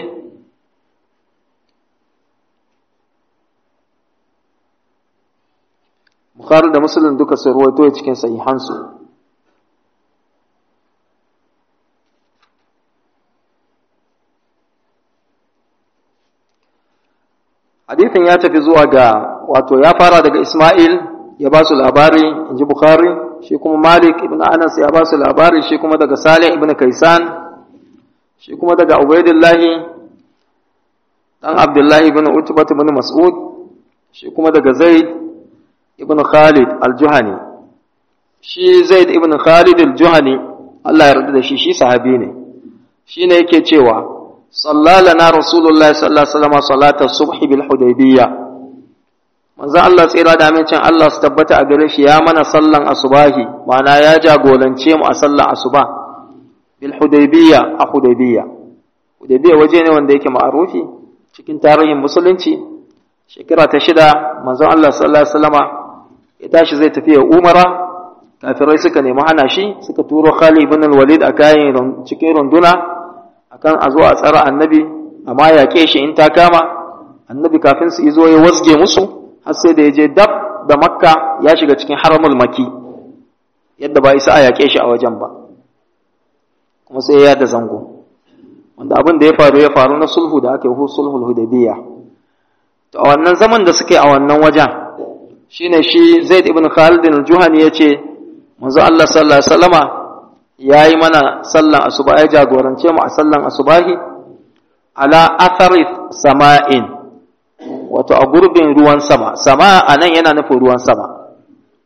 Bukhari da Muslim duka sun ruwaito cikin sahihansu hadithin ya tafi zuwa ga wato ya fara daga Ismail ya ba su labari inji Bukhari shi kuma Malik ibn Anas ya ba su labari shi kuma daga Salih ibn Kaisan shi kuma daga Ubaidillah dan Abdullah ibn Utbah ibn Mas'ud shi kuma daga Zaid ibn Khalid al-Juhani shi Zaid ibn Khalid al-Juhani Allah ya yarda da shi shi sahabi ne shine yake cewa صلى لنا رسول الله صلى الله عليه وسلم صلاة الصبح بالحديبية manzon Allah tsira da amincin Allah su tabbata a gare shi ya mana sallan asubahi ma'ana ya jagorance mu a sallan asuba bil hudaybiya a hudaybiya hudaybiya waje ne wanda yake ma'arufi cikin tarihin musulunci shekara ta shida manzon Allah sallallahu alaihi wasallama ya tashi zai tafi ya umara kafirai suka nemi hana shi suka turo Khalid ibn al-Walid a kayan cikin runduna akan a zo a tsara annabi amma yaƙe shi in ta kama annabi kafin su izo ya wasge musu har sai da ya je dab da makka ya shiga cikin haramul maki yadda ba isa a yaƙe shi a wajen ba kuma sai ya da zango wanda abin da ya faru ya faru na sulhu da aka yi sulhul hudaybiya to a wannan zaman da suke a wannan wajen shine shi zaid ibn khalid al-juhani yace manzo Allah sallallahu alaihi wasallama ya yi mana sallan asuba ya jagorance mu a sallan asubahi ala athari sama'in wato a gurbin ruwan sama sama a nan yana nufin ruwan sama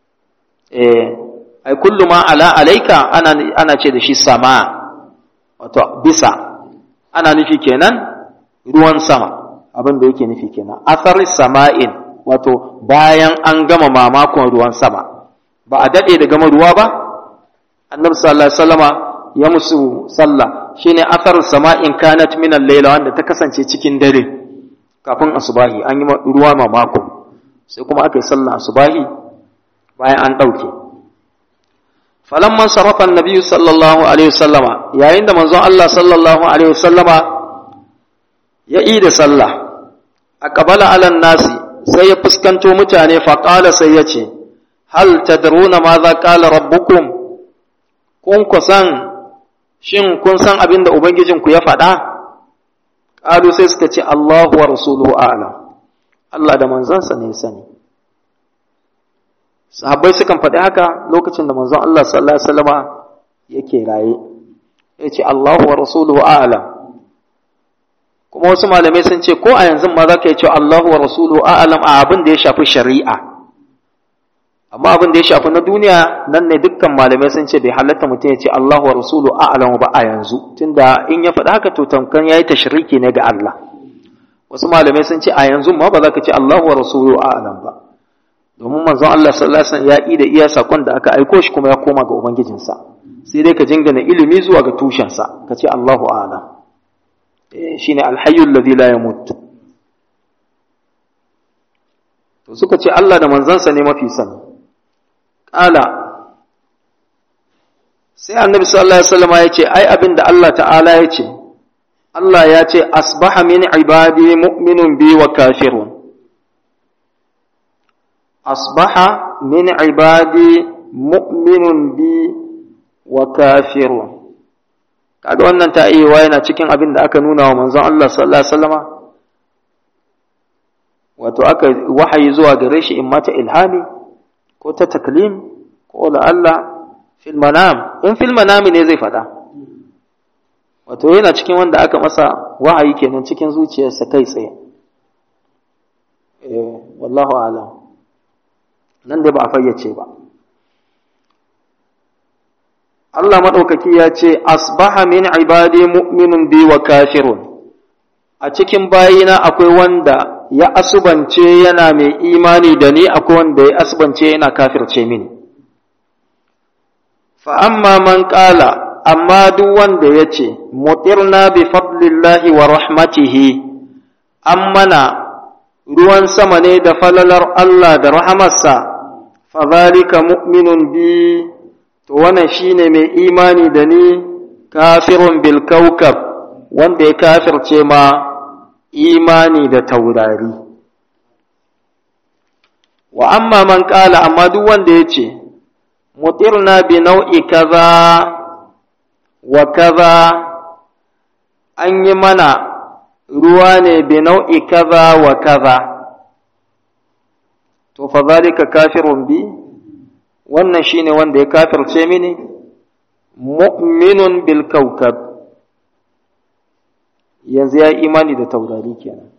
eh ai kullu ma ala alaika ana ana ce da shi sama wato bisa ana nufi kenan ruwan sama abin da yake nufi kenan athari sama'in wato bayan an gama mamakon ruwan sama ba a dade da gama ruwa ba annabi sallallahu alaihi wasallama ya musu sallah shine athar sama'in kanat min al-layla wanda ta kasance cikin dare kafin asubahi an yi ruwa ma mako sai kuma aka yi sallah asubahi bayan an dauke falamman sarafa annabi sallallahu alaihi wasallama yayin da manzon Allah sallallahu alaihi wasallama ya yi da sallah aqbala ala nasi sai ya fuskanto mutane faqala sai ya ce hal tadruna ma za qala rabbukum kun ku san shin kun san abin da Ubangijinku ya faɗa? Ƙalu sai suka ce Allahu wa Rasuluhu a'lam Allah da manzansa ne sani. Sahabbai sukan faɗi haka lokacin da manzon Allah sallallahu Alaihi wasallama yake raye, ya ce Allahu wa Rasuluhu a'lam Kuma wasu malamai sun ce ko a yanzu ma za ka yi ce Allahu wa Rasuluhu a'lam a abin da ya shafi shari'a. amma abin da ya shafi na duniya nan ne dukkan malamai sun ce bai halatta mutum ya ce Allahu wa rasulu a'lamu ba a yanzu tunda in ya faɗa haka to tamkan yayi tashriki ne ga Allah wasu malamai sun ce a yanzu ma ba za ka ce Allahu wa rasulu a'lam ba domin manzon Allah sallallahu alaihi wasallam ya yi da iya sakon da aka aiko shi kuma ya koma ga ubangijinsa sai dai ka jingana ilimi zuwa ga tushensa ka ce Allahu a'lam shine alhayyul ladhi la yamut to suka ce Allah da manzansa ne mafi sani ƙala sai annabi sallallahu alaihi wasallam ya ce ai abin da Allah ta'ala ya ce Allah ya ce asbaha min ibadi mu'minun bi wa kafirun asbaha min ibadi mu'minun bi wa kafirun kaga wannan ta iya yana cikin abin da aka nuna wa manzon Allah sallallahu alaihi wasallama wato aka wahayi zuwa gare shi in mata ilhami ko ta taklim ko la Allah fil manam in fil manami ne zai fada wato yana cikin wanda aka masa wahayi kenan cikin zuciyarsa kai tsaye eh wallahu a'lam nan da ba a fayyace ba Allah maɗaukaki ya ce, Asbaha min ibadi mu'minun bi wa kafirun, a cikin bayina akwai wanda ya asubance yana mai imani da ni, akwai wanda ya asubance yana kafirce mini. Fa'amma man ƙala, amma duk wanda ya ce, Mutirna bi fadlillahi wa rahmatihi, an mana ruwan sama ne da falalar Allah da rahamarsa fadhalika mu'minun bi to wannan shine mai imani da ni kafirun bil kaukab wanda ya kafirce ma imani da taurari wa amma man qala amma duk wanda yace mutirna bi nau'i kaza wa kaza an yi mana ruwa ne bi nau'i kaza wa kaza to fa zalika kafirun bi wannan shine wanda ya kafirce mini mu'minun bil kaukab yanzu ya imani da taurari kenan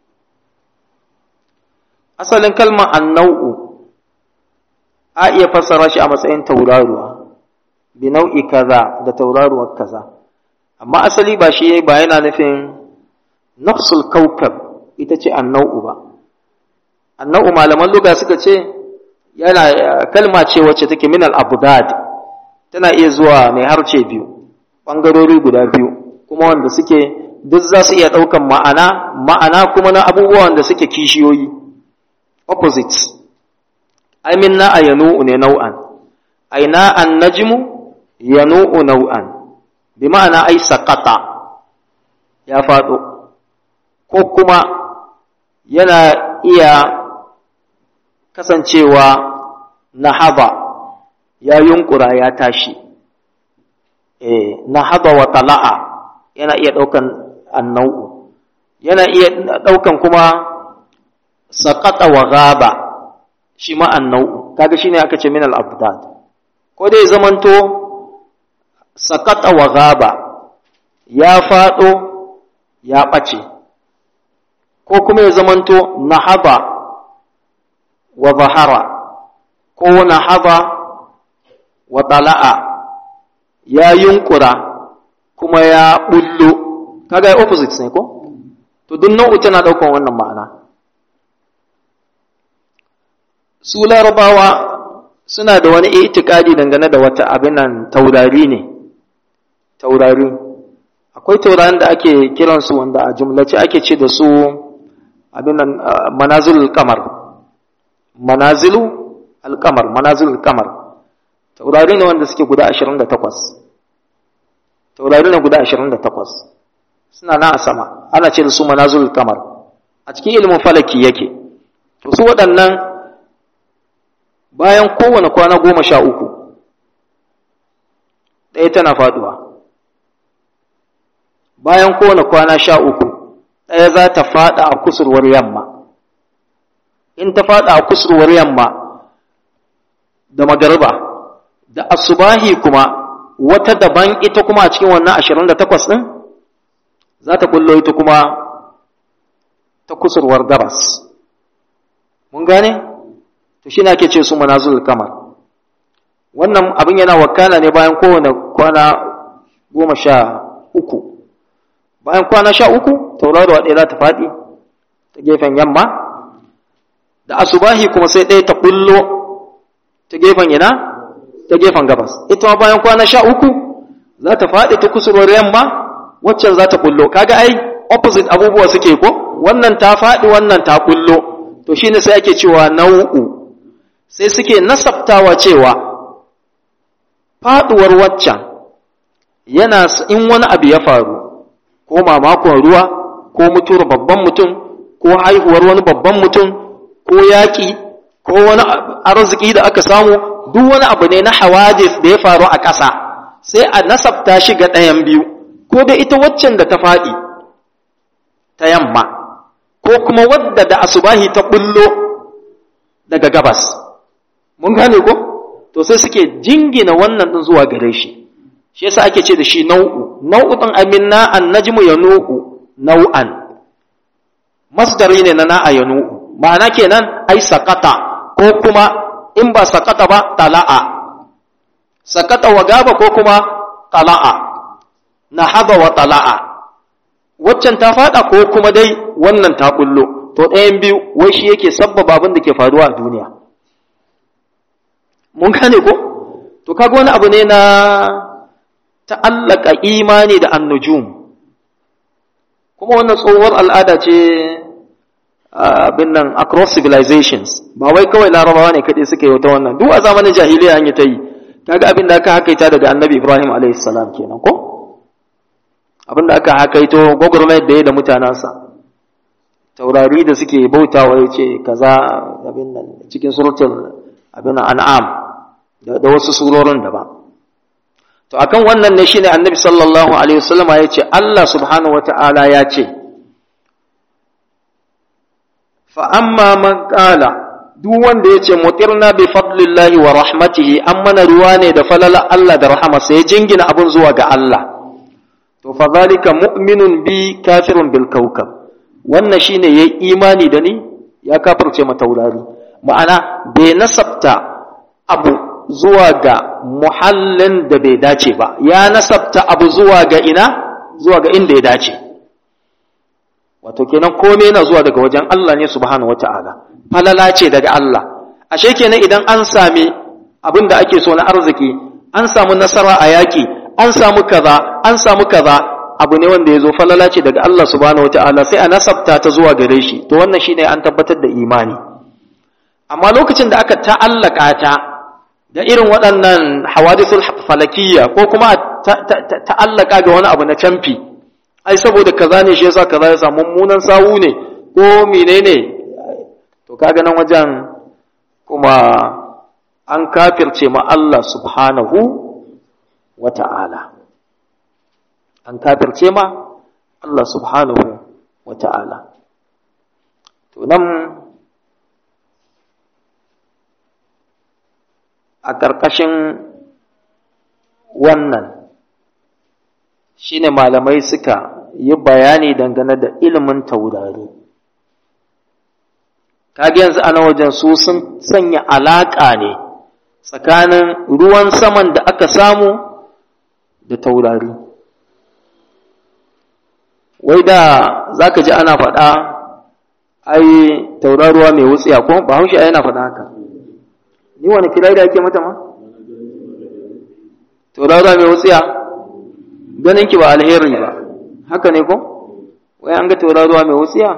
asalin kalmar annau'u a iya fassara shi a matsayin tauraruwa bi nau'i kaza da tauraruwar kaza amma asali ba shi ba yana nufin nafsul kaukab ita ce annau'u ba annau'u malaman luga suka ce yana kalma ce wacce take min al-abdad tana iya zuwa mai harce biyu bangarori guda biyu kuma wanda suke duk za su iya ɗaukan ma'ana ma'ana kuma na abubuwan da suke kishiyoyi opposites ai min na ayanu'u ne nau'an ai na an najmu yanu'u nau'an bi ma'ana ai sakata ya faɗo ko kuma yana iya kasancewa nahaba ya yunkura ya tashi eh nahaba wa tala'a yana iya ɗaukan annau'u yana iya ɗaukan kuma saƙaɗa wa gaba shi ma annau'u kaga shine aka ce min al-abdad ko dai zamanto saƙaɗa wa gaba ya faɗo ya ɓace ko kuma ya zamanto nahaba wa zahara ko nahaba wa tala'a ya yunkura kuma ya bullo kaga opposite ne ko to duk nau'u tana daukan wannan ma'ana su larabawa suna da wani itikadi dangane da wata abin nan taurari ne taurari akwai taurarin da ake kiransu wanda a jumlace ake ce da su abin nan manazilul kamar manazilu alkamar manazilul kamar taurari ne wanda suke guda 28 taurari ne guda 28 suna na a sama ana ce da su manazul kamar a cikin ilimin falaki yake to su waɗannan bayan kowane kwana goma sha uku ɗaya tana faɗuwa bayan kowane kwana sha uku ɗaya za ta faɗa a kusurwar yamma in ta faɗa a kusurwar yamma da magariba da asubahi kuma wata daban ita kuma a cikin wannan ashirin da takwas ɗin za ta kullo ita kuma ta kusurwar gabas mun gane to shi ake ce su manazul kamar wannan abin yana wakana ne bayan kowane kwana goma sha uku bayan kwana sha uku tauraruwa ɗaya za ta faɗi ta gefen yamma da asubahi kuma sai ɗaya ta kullo ta gefen yana ta gefen gabas ita ma bayan kwana sha uku za ta faɗi ta kusurwar yamma waccan za ta kullo kaga ai opposite abubuwa suke ko wannan ta faɗi wannan ta kullo to shine sai ake cewa nau'u sai suke nasabtawa cewa faɗuwar waccan yana in wani abu ya faru ko mamakon ruwa ko mutuwar babban mutum ko haihuwar wani babban mutum ko yaƙi ko wani arziki da aka samu duk wani abu ne na hawadis da ya faru a ƙasa sai a nasabta shi ga ɗayan biyu ko da ita waccan da ta faɗi ta yamma ko kuma wadda da asubahi ta ɓullo daga gabas mun gane ko to sai suke jingina wannan ɗin zuwa gare shi shi yasa ake ce da shi nau'u nau'u ɗin aminna an najmu ya nu'u nau'an masdari ne na na'a ya nu'u ma'ana kenan ai sakata ko kuma in ba sakata ba tala'a sakata wa gaba ko kuma tala'a na haba wa tala'a waccan ta fada ko kuma dai wannan ta kullo to ɗayan biyu wai shi yake sabbaba abin da ke faruwa a duniya mun gane ko to kaga wani abu ne na ta'allaka imani da annujum kuma wannan tsohuwar al'ada ce abin nan across civilizations ba wai kawai larabawa ne kaɗai suka yi wata wannan duk a zamanin jahiliya an yi ta yi kaga abin da aka hakaita daga annabi ibrahim alaihi salam kenan ko abin da aka hakaito gwagwarmayar da ya da mutanensa taurari da suke bautawa ya ce kaza abin nan cikin suratul abin an'am da wasu surorin daban to akan wannan ne shine annabi sallallahu alaihi wasallam ya ce Allah subhanahu wata'ala ya ce fa amma man qala duk wanda ya ce mutirna bi fadlillahi wa rahmatihi an mana ruwa ne da falala Allah da rahamarsa ya jingina abun zuwa ga Allah to fa zalika mu'minun bi kafirun bil kawkab wannan shine yayi imani da ni ya kafirce ma taurari ma'ana bai nasabta abu zuwa ga muhallin da bai dace ba ya nasabta abu zuwa ga ina zuwa ga inda ya dace wato kenan komai yana zuwa daga wajen Allah ne subhanahu wata'ala falala ce daga Allah ashe kenan idan an sami abin da ake so na arziki an samu nasara a yaki an samu kaza an samu kaza abu ne wanda ya zo falala ce daga Allah subhanahu wata'ala sai a nasabta ta zuwa gare shi to wannan shine an tabbatar da imani amma lokacin da aka ta'allaka ta da irin waɗannan hawadisul falakiyya ko kuma ta'allaka ga wani abu na camfi ai saboda kaza ne shi yasa kaza ya samu mummunan sawu ne ko menene to kaga nan wajen kuma an kafirce ma Allah subhanahu wata'ala an kafirce ma Allah subhanahu wata'ala to nan a ƙarƙashin wannan shine malamai suka yi bayani dangane da ilimin taurari kage yanzu ana wajen su sun sanya alaƙa ne tsakanin ruwan saman da aka samu da taurari wai da za ka ji ana faɗa ai tauraruwa mai wutsiya ko ba haushe yana faɗa haka ni wani firai da ake mata ma tauraruwa mai wutsiya ganin ki ba alheri ba haka ne ko wai an ga tauraruwa mai wutsiya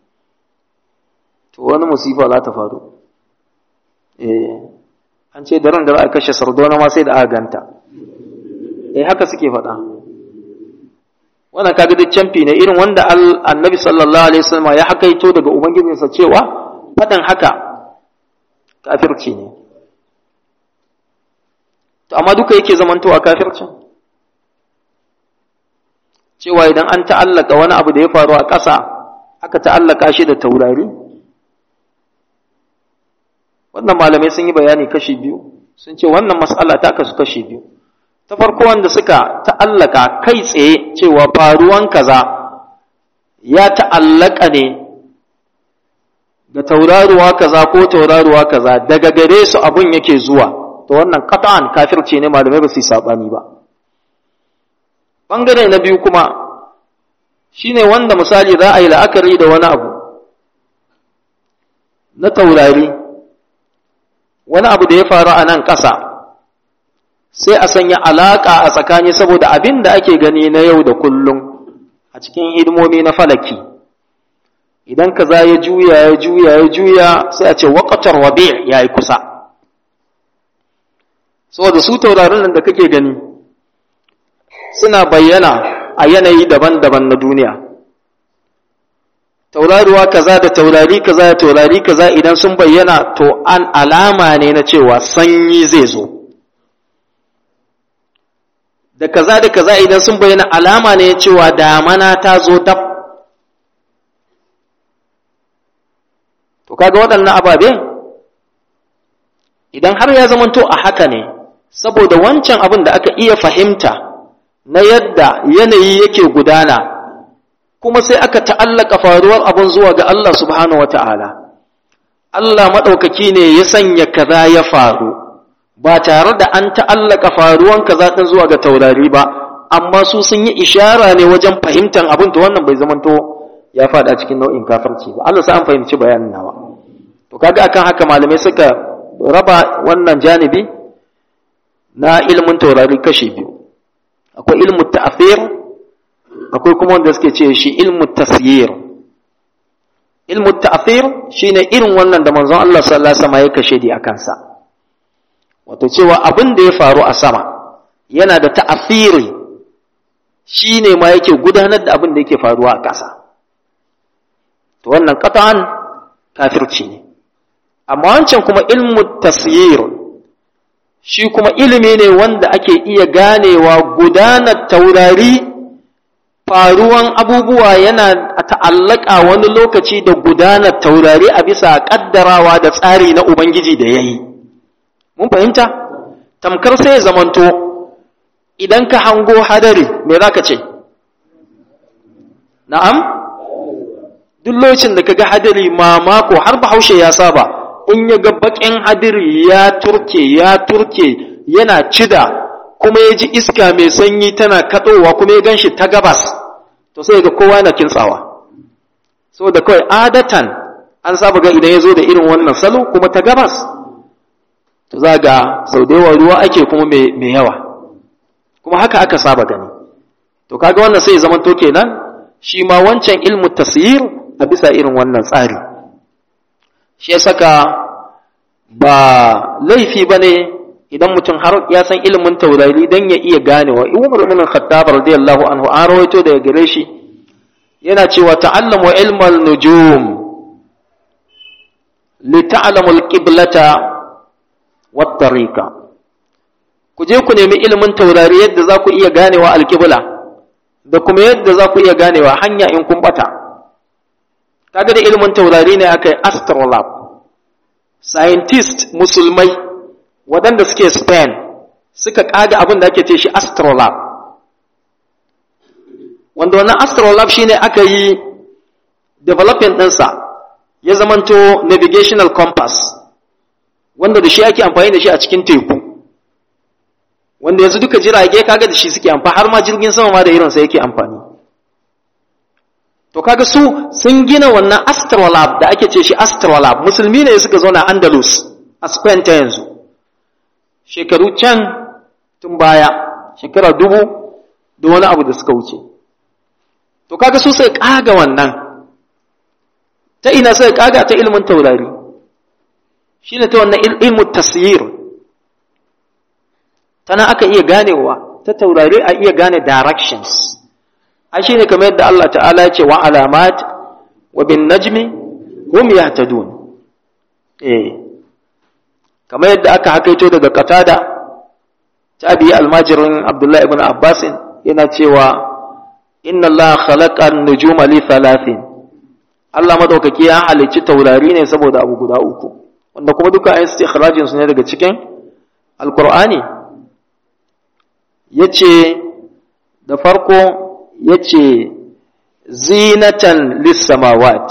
to wani musifa za ta faru eh an ce daren da za a kashe sardona ma sai da aka ganta eh haka suke faɗa wannan kaga duk camfi ne irin wanda annabi sallallahu alaihi wasallam ya hakaito daga ubangijinsa cewa faɗin haka kafirci ne to amma duka yake zamantowa kafircin cewa idan an ta'allaka wani abu da ya faru a ƙasa aka ta'allaka shi da taurari wannan malamai sun yi bayani kashi biyu sun ce wannan mas'ala ta kasu kashi biyu ta farko wanda suka ta'allaka kai tsaye cewa faruwan kaza ya ta'allaka ne ga tauraruwa kaza ko tauraruwa kaza daga gare su abun yake zuwa to wannan qat'an kafirce ne malamai ba su yi sabani ba bangare na biyu kuma shine wanda misali za a yi la'akari da wani abu na taurari wani abu da ya faru a nan ƙasa sai a sanya alaƙa a tsakani saboda abin da ake gani na yau da kullum a cikin hidimomi na falaki idan kaza ya juya ya juya ya juya sai a ce waƙatar wabe ya yi kusa saboda su taurarin nan da kake gani suna bayyana a yanayi daban-daban na duniya tauraruwa kaza da taurari kaza da taurari kaza idan sun bayyana to an alama ne na cewa sanyi zai zo da kaza da kaza idan sun bayyana alama ne cewa damana ta zo dab to kaga waɗannan ababe idan har ya zamanto a haka ne saboda wancan abin da aka iya fahimta na yadda yanayi yake gudana kuma sai aka ta'allaka faruwar abin zuwa ga Allah subhanahu wa ta'ala Allah maɗaukaki ne ya sanya kaza ya faru ba tare da an ta'allaka faruwan kaza ɗin zuwa ga taurari ba amma su sun yi ishara ne wajen fahimtar abin to wannan bai zamanto ya faɗa cikin nau'in kafirci ba Allah sai an fahimci bayanin nawa to kaga akan haka malamai suka raba wannan janibi na ilimin taurari kashi biyu akwai ilmu ta'thir akwai kuma wanda suke ce shi ilmu tasyir ilmu ta'thir shine irin wannan da manzon Allah sallallahu alaihi wasallam ya kashe di akan sa wato cewa abin da ya faru a sama yana da ta'thiri shine ma yake gudanar da abin da yake faruwa a ƙasa to wannan qat'an kafirci ne amma wancan kuma ilmu tasyir shi kuma ilimi ne wanda ake iya ganewa gudanar taurari faruwan abubuwa yana ta'allaka wani lokaci da gudanar taurari a bisa kaddarawa da tsari na Ubangiji da ya yi. Mun fahimta? Tamkar sai zamanto idan ka hango hadari me za ka ce? Na'am? Duk lokacin da ka ga hadari mamako har bahaushe ya saba, in ya ga baƙin hadari ya turke, ya turke, yana cida, kuma ya ji iska mai sanyi tana kaɗowa kuma ya gan shi ta gabas to sai ga kowa yana kintsawa saboda kawai adatan an saba ga idan ya zo da irin wannan salo kuma ta gabas to za ga sau da yawa ruwa ake kuma mai yawa kuma haka aka saba gani to kaga wannan sai zaman to kenan shi ma wancan ilmu tasyir a bisa irin wannan tsari shi ya saka ba laifi ba ne idan mutum har ya san ilimin taurari dan ya iya ganewa Umar ibn Khattab radiyallahu anhu an rawaito daga gare shi yana cewa ta'allamu ilmal nujum li ta'lamu al-qiblata wat tariqa ku je ku nemi ilimin taurari yadda za ku iya ganewa al-qibla da kuma yadda za ku iya ganewa hanya in kun bata kaga da ilimin taurari ne akai astrolab scientist musulmai waɗanda suke Spain suka ƙaga abin da ake ce shi astrolab wanda wannan astrolab shi ne aka yi development ɗinsa ya zamanto navigational compass wanda da shi ake amfani da shi a cikin teku wanda yanzu duka jirage kaga da shi suke amfani har ma jirgin sama ma da irinsa yake amfani to kaga su sun gina wannan astrolab da ake ce shi astrolab musulmi ne suka zauna andalus a spain ta yanzu shekaru can tun baya shekara dubu da wani abu da suka wuce to kaga su sai kaga wannan ta ina sai kaga ta ilimin taurari shine ta wannan ilmin tasyir tana aka iya ganewa ta taurari a iya gane directions a shine kamar yadda Allah ta'ala ya ce wa alamat wa bin najmi hum yahtadun eh kamar yadda aka hakaito daga katada tabi almajirin abdullahi ibn abbas yana cewa inna Allah khalaqa an-nujuma li thalathin Allah madaukaki ya halicci taurari ne saboda abu guda uku wanda kuma duka ayin istikhrajin su ne daga cikin alqur'ani yace da farko yace zinatan lis-samawat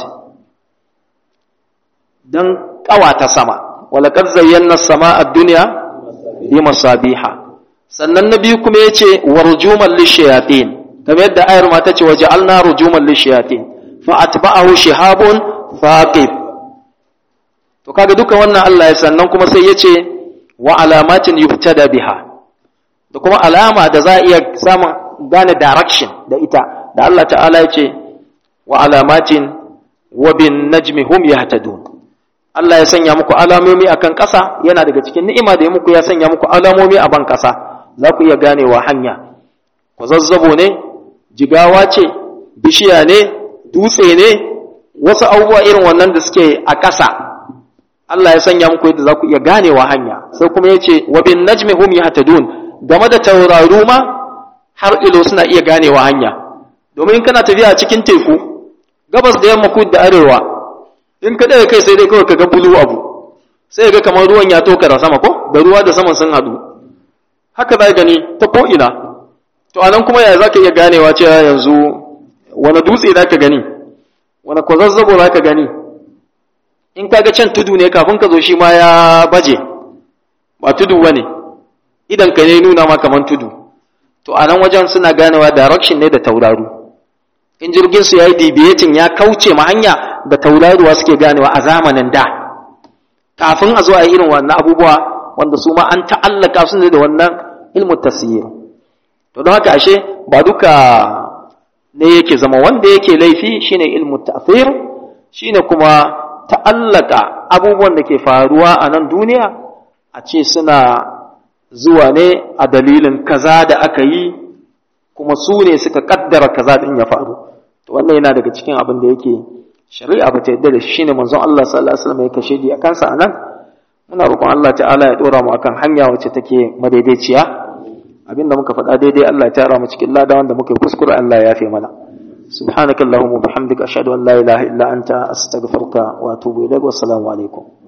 dan kawata sama walaqad zayyana as-samaa ad-dunya bi masabiha sannan na biyu kuma yace warjuman lishayatin kamar yadda ayar ma tace waja'alna rujuman lishayatin fa atba'ahu shihabun thaqib to kaga duka wannan Allah ya sannan kuma sai yace wa alamatin yubtada biha da kuma alama da za a iya samun gane direction da ita da Allah ta'ala yace wa alamatin wa bin najmi hum yahtadun Allah ya sanya muku alamomi akan ƙasa yana daga cikin ni'ima da ya muku ya sanya muku alamomi a ban ƙasa za ku iya ganewa hanya ku zazzabo ne jigawa ce bishiya ne dutse ne wasu abubuwa irin wannan da suke a ƙasa Allah ya sanya muku yadda za ku iya ganewa hanya sai kuma ya ce wa bin najmi hum yahtadun game da tauraru ma har ilo suna iya ganewa hanya domin kana tafiya a cikin teku gabas da yamma kudu da arewa in ka ɗaga kai sai dai kawai ka ga bulu abu sai ga kamar ruwan ya toka da sama ko da ruwa da saman sun haɗu haka za gani ta ko'ina to a nan kuma ya za ka iya ganewa cewa yanzu wani dutse za ka gani wani kwazazzabo za ka gani in ka ga can tudu ne kafin ka zo shi ma ya baje ba tudu ba ne idan ka ne nuna ma kamar tudu to a nan wajen suna ganewa direction ne da tauraru in jirgin su ya yi deviating ya kauce ma hanya da tauraruwa suke ganewa a zamanin da kafin a zo a irin wannan abubuwa wanda su ma an ta'allaka su ne da wannan ilmu tasir to don haka ashe ba duka ne yake zama wanda yake laifi shine ilmu ta'thir shine kuma ta'allaka abubuwan da ke faruwa a nan duniya a ce suna zuwa ne a dalilin kaza da aka yi kuma su ne suka kaddara kaza din ya faru to wannan yana daga cikin abin da yake shari'a ba ta yadda da shi ne manzon Allah sallallahu alaihi wasallam ya kashe di akan sa anan muna roƙon Allah ta'ala ya dora mu akan hanya wacce take madaidaiciya abinda muka faɗa daidai Allah ya tara mu cikin lada wanda muka kuskure Allah ya yafe mana سبحانك اللهم وبحمدك أشهد أن لا إله إلا أنت أستغفرك وأتوب إليك والسلام عليكم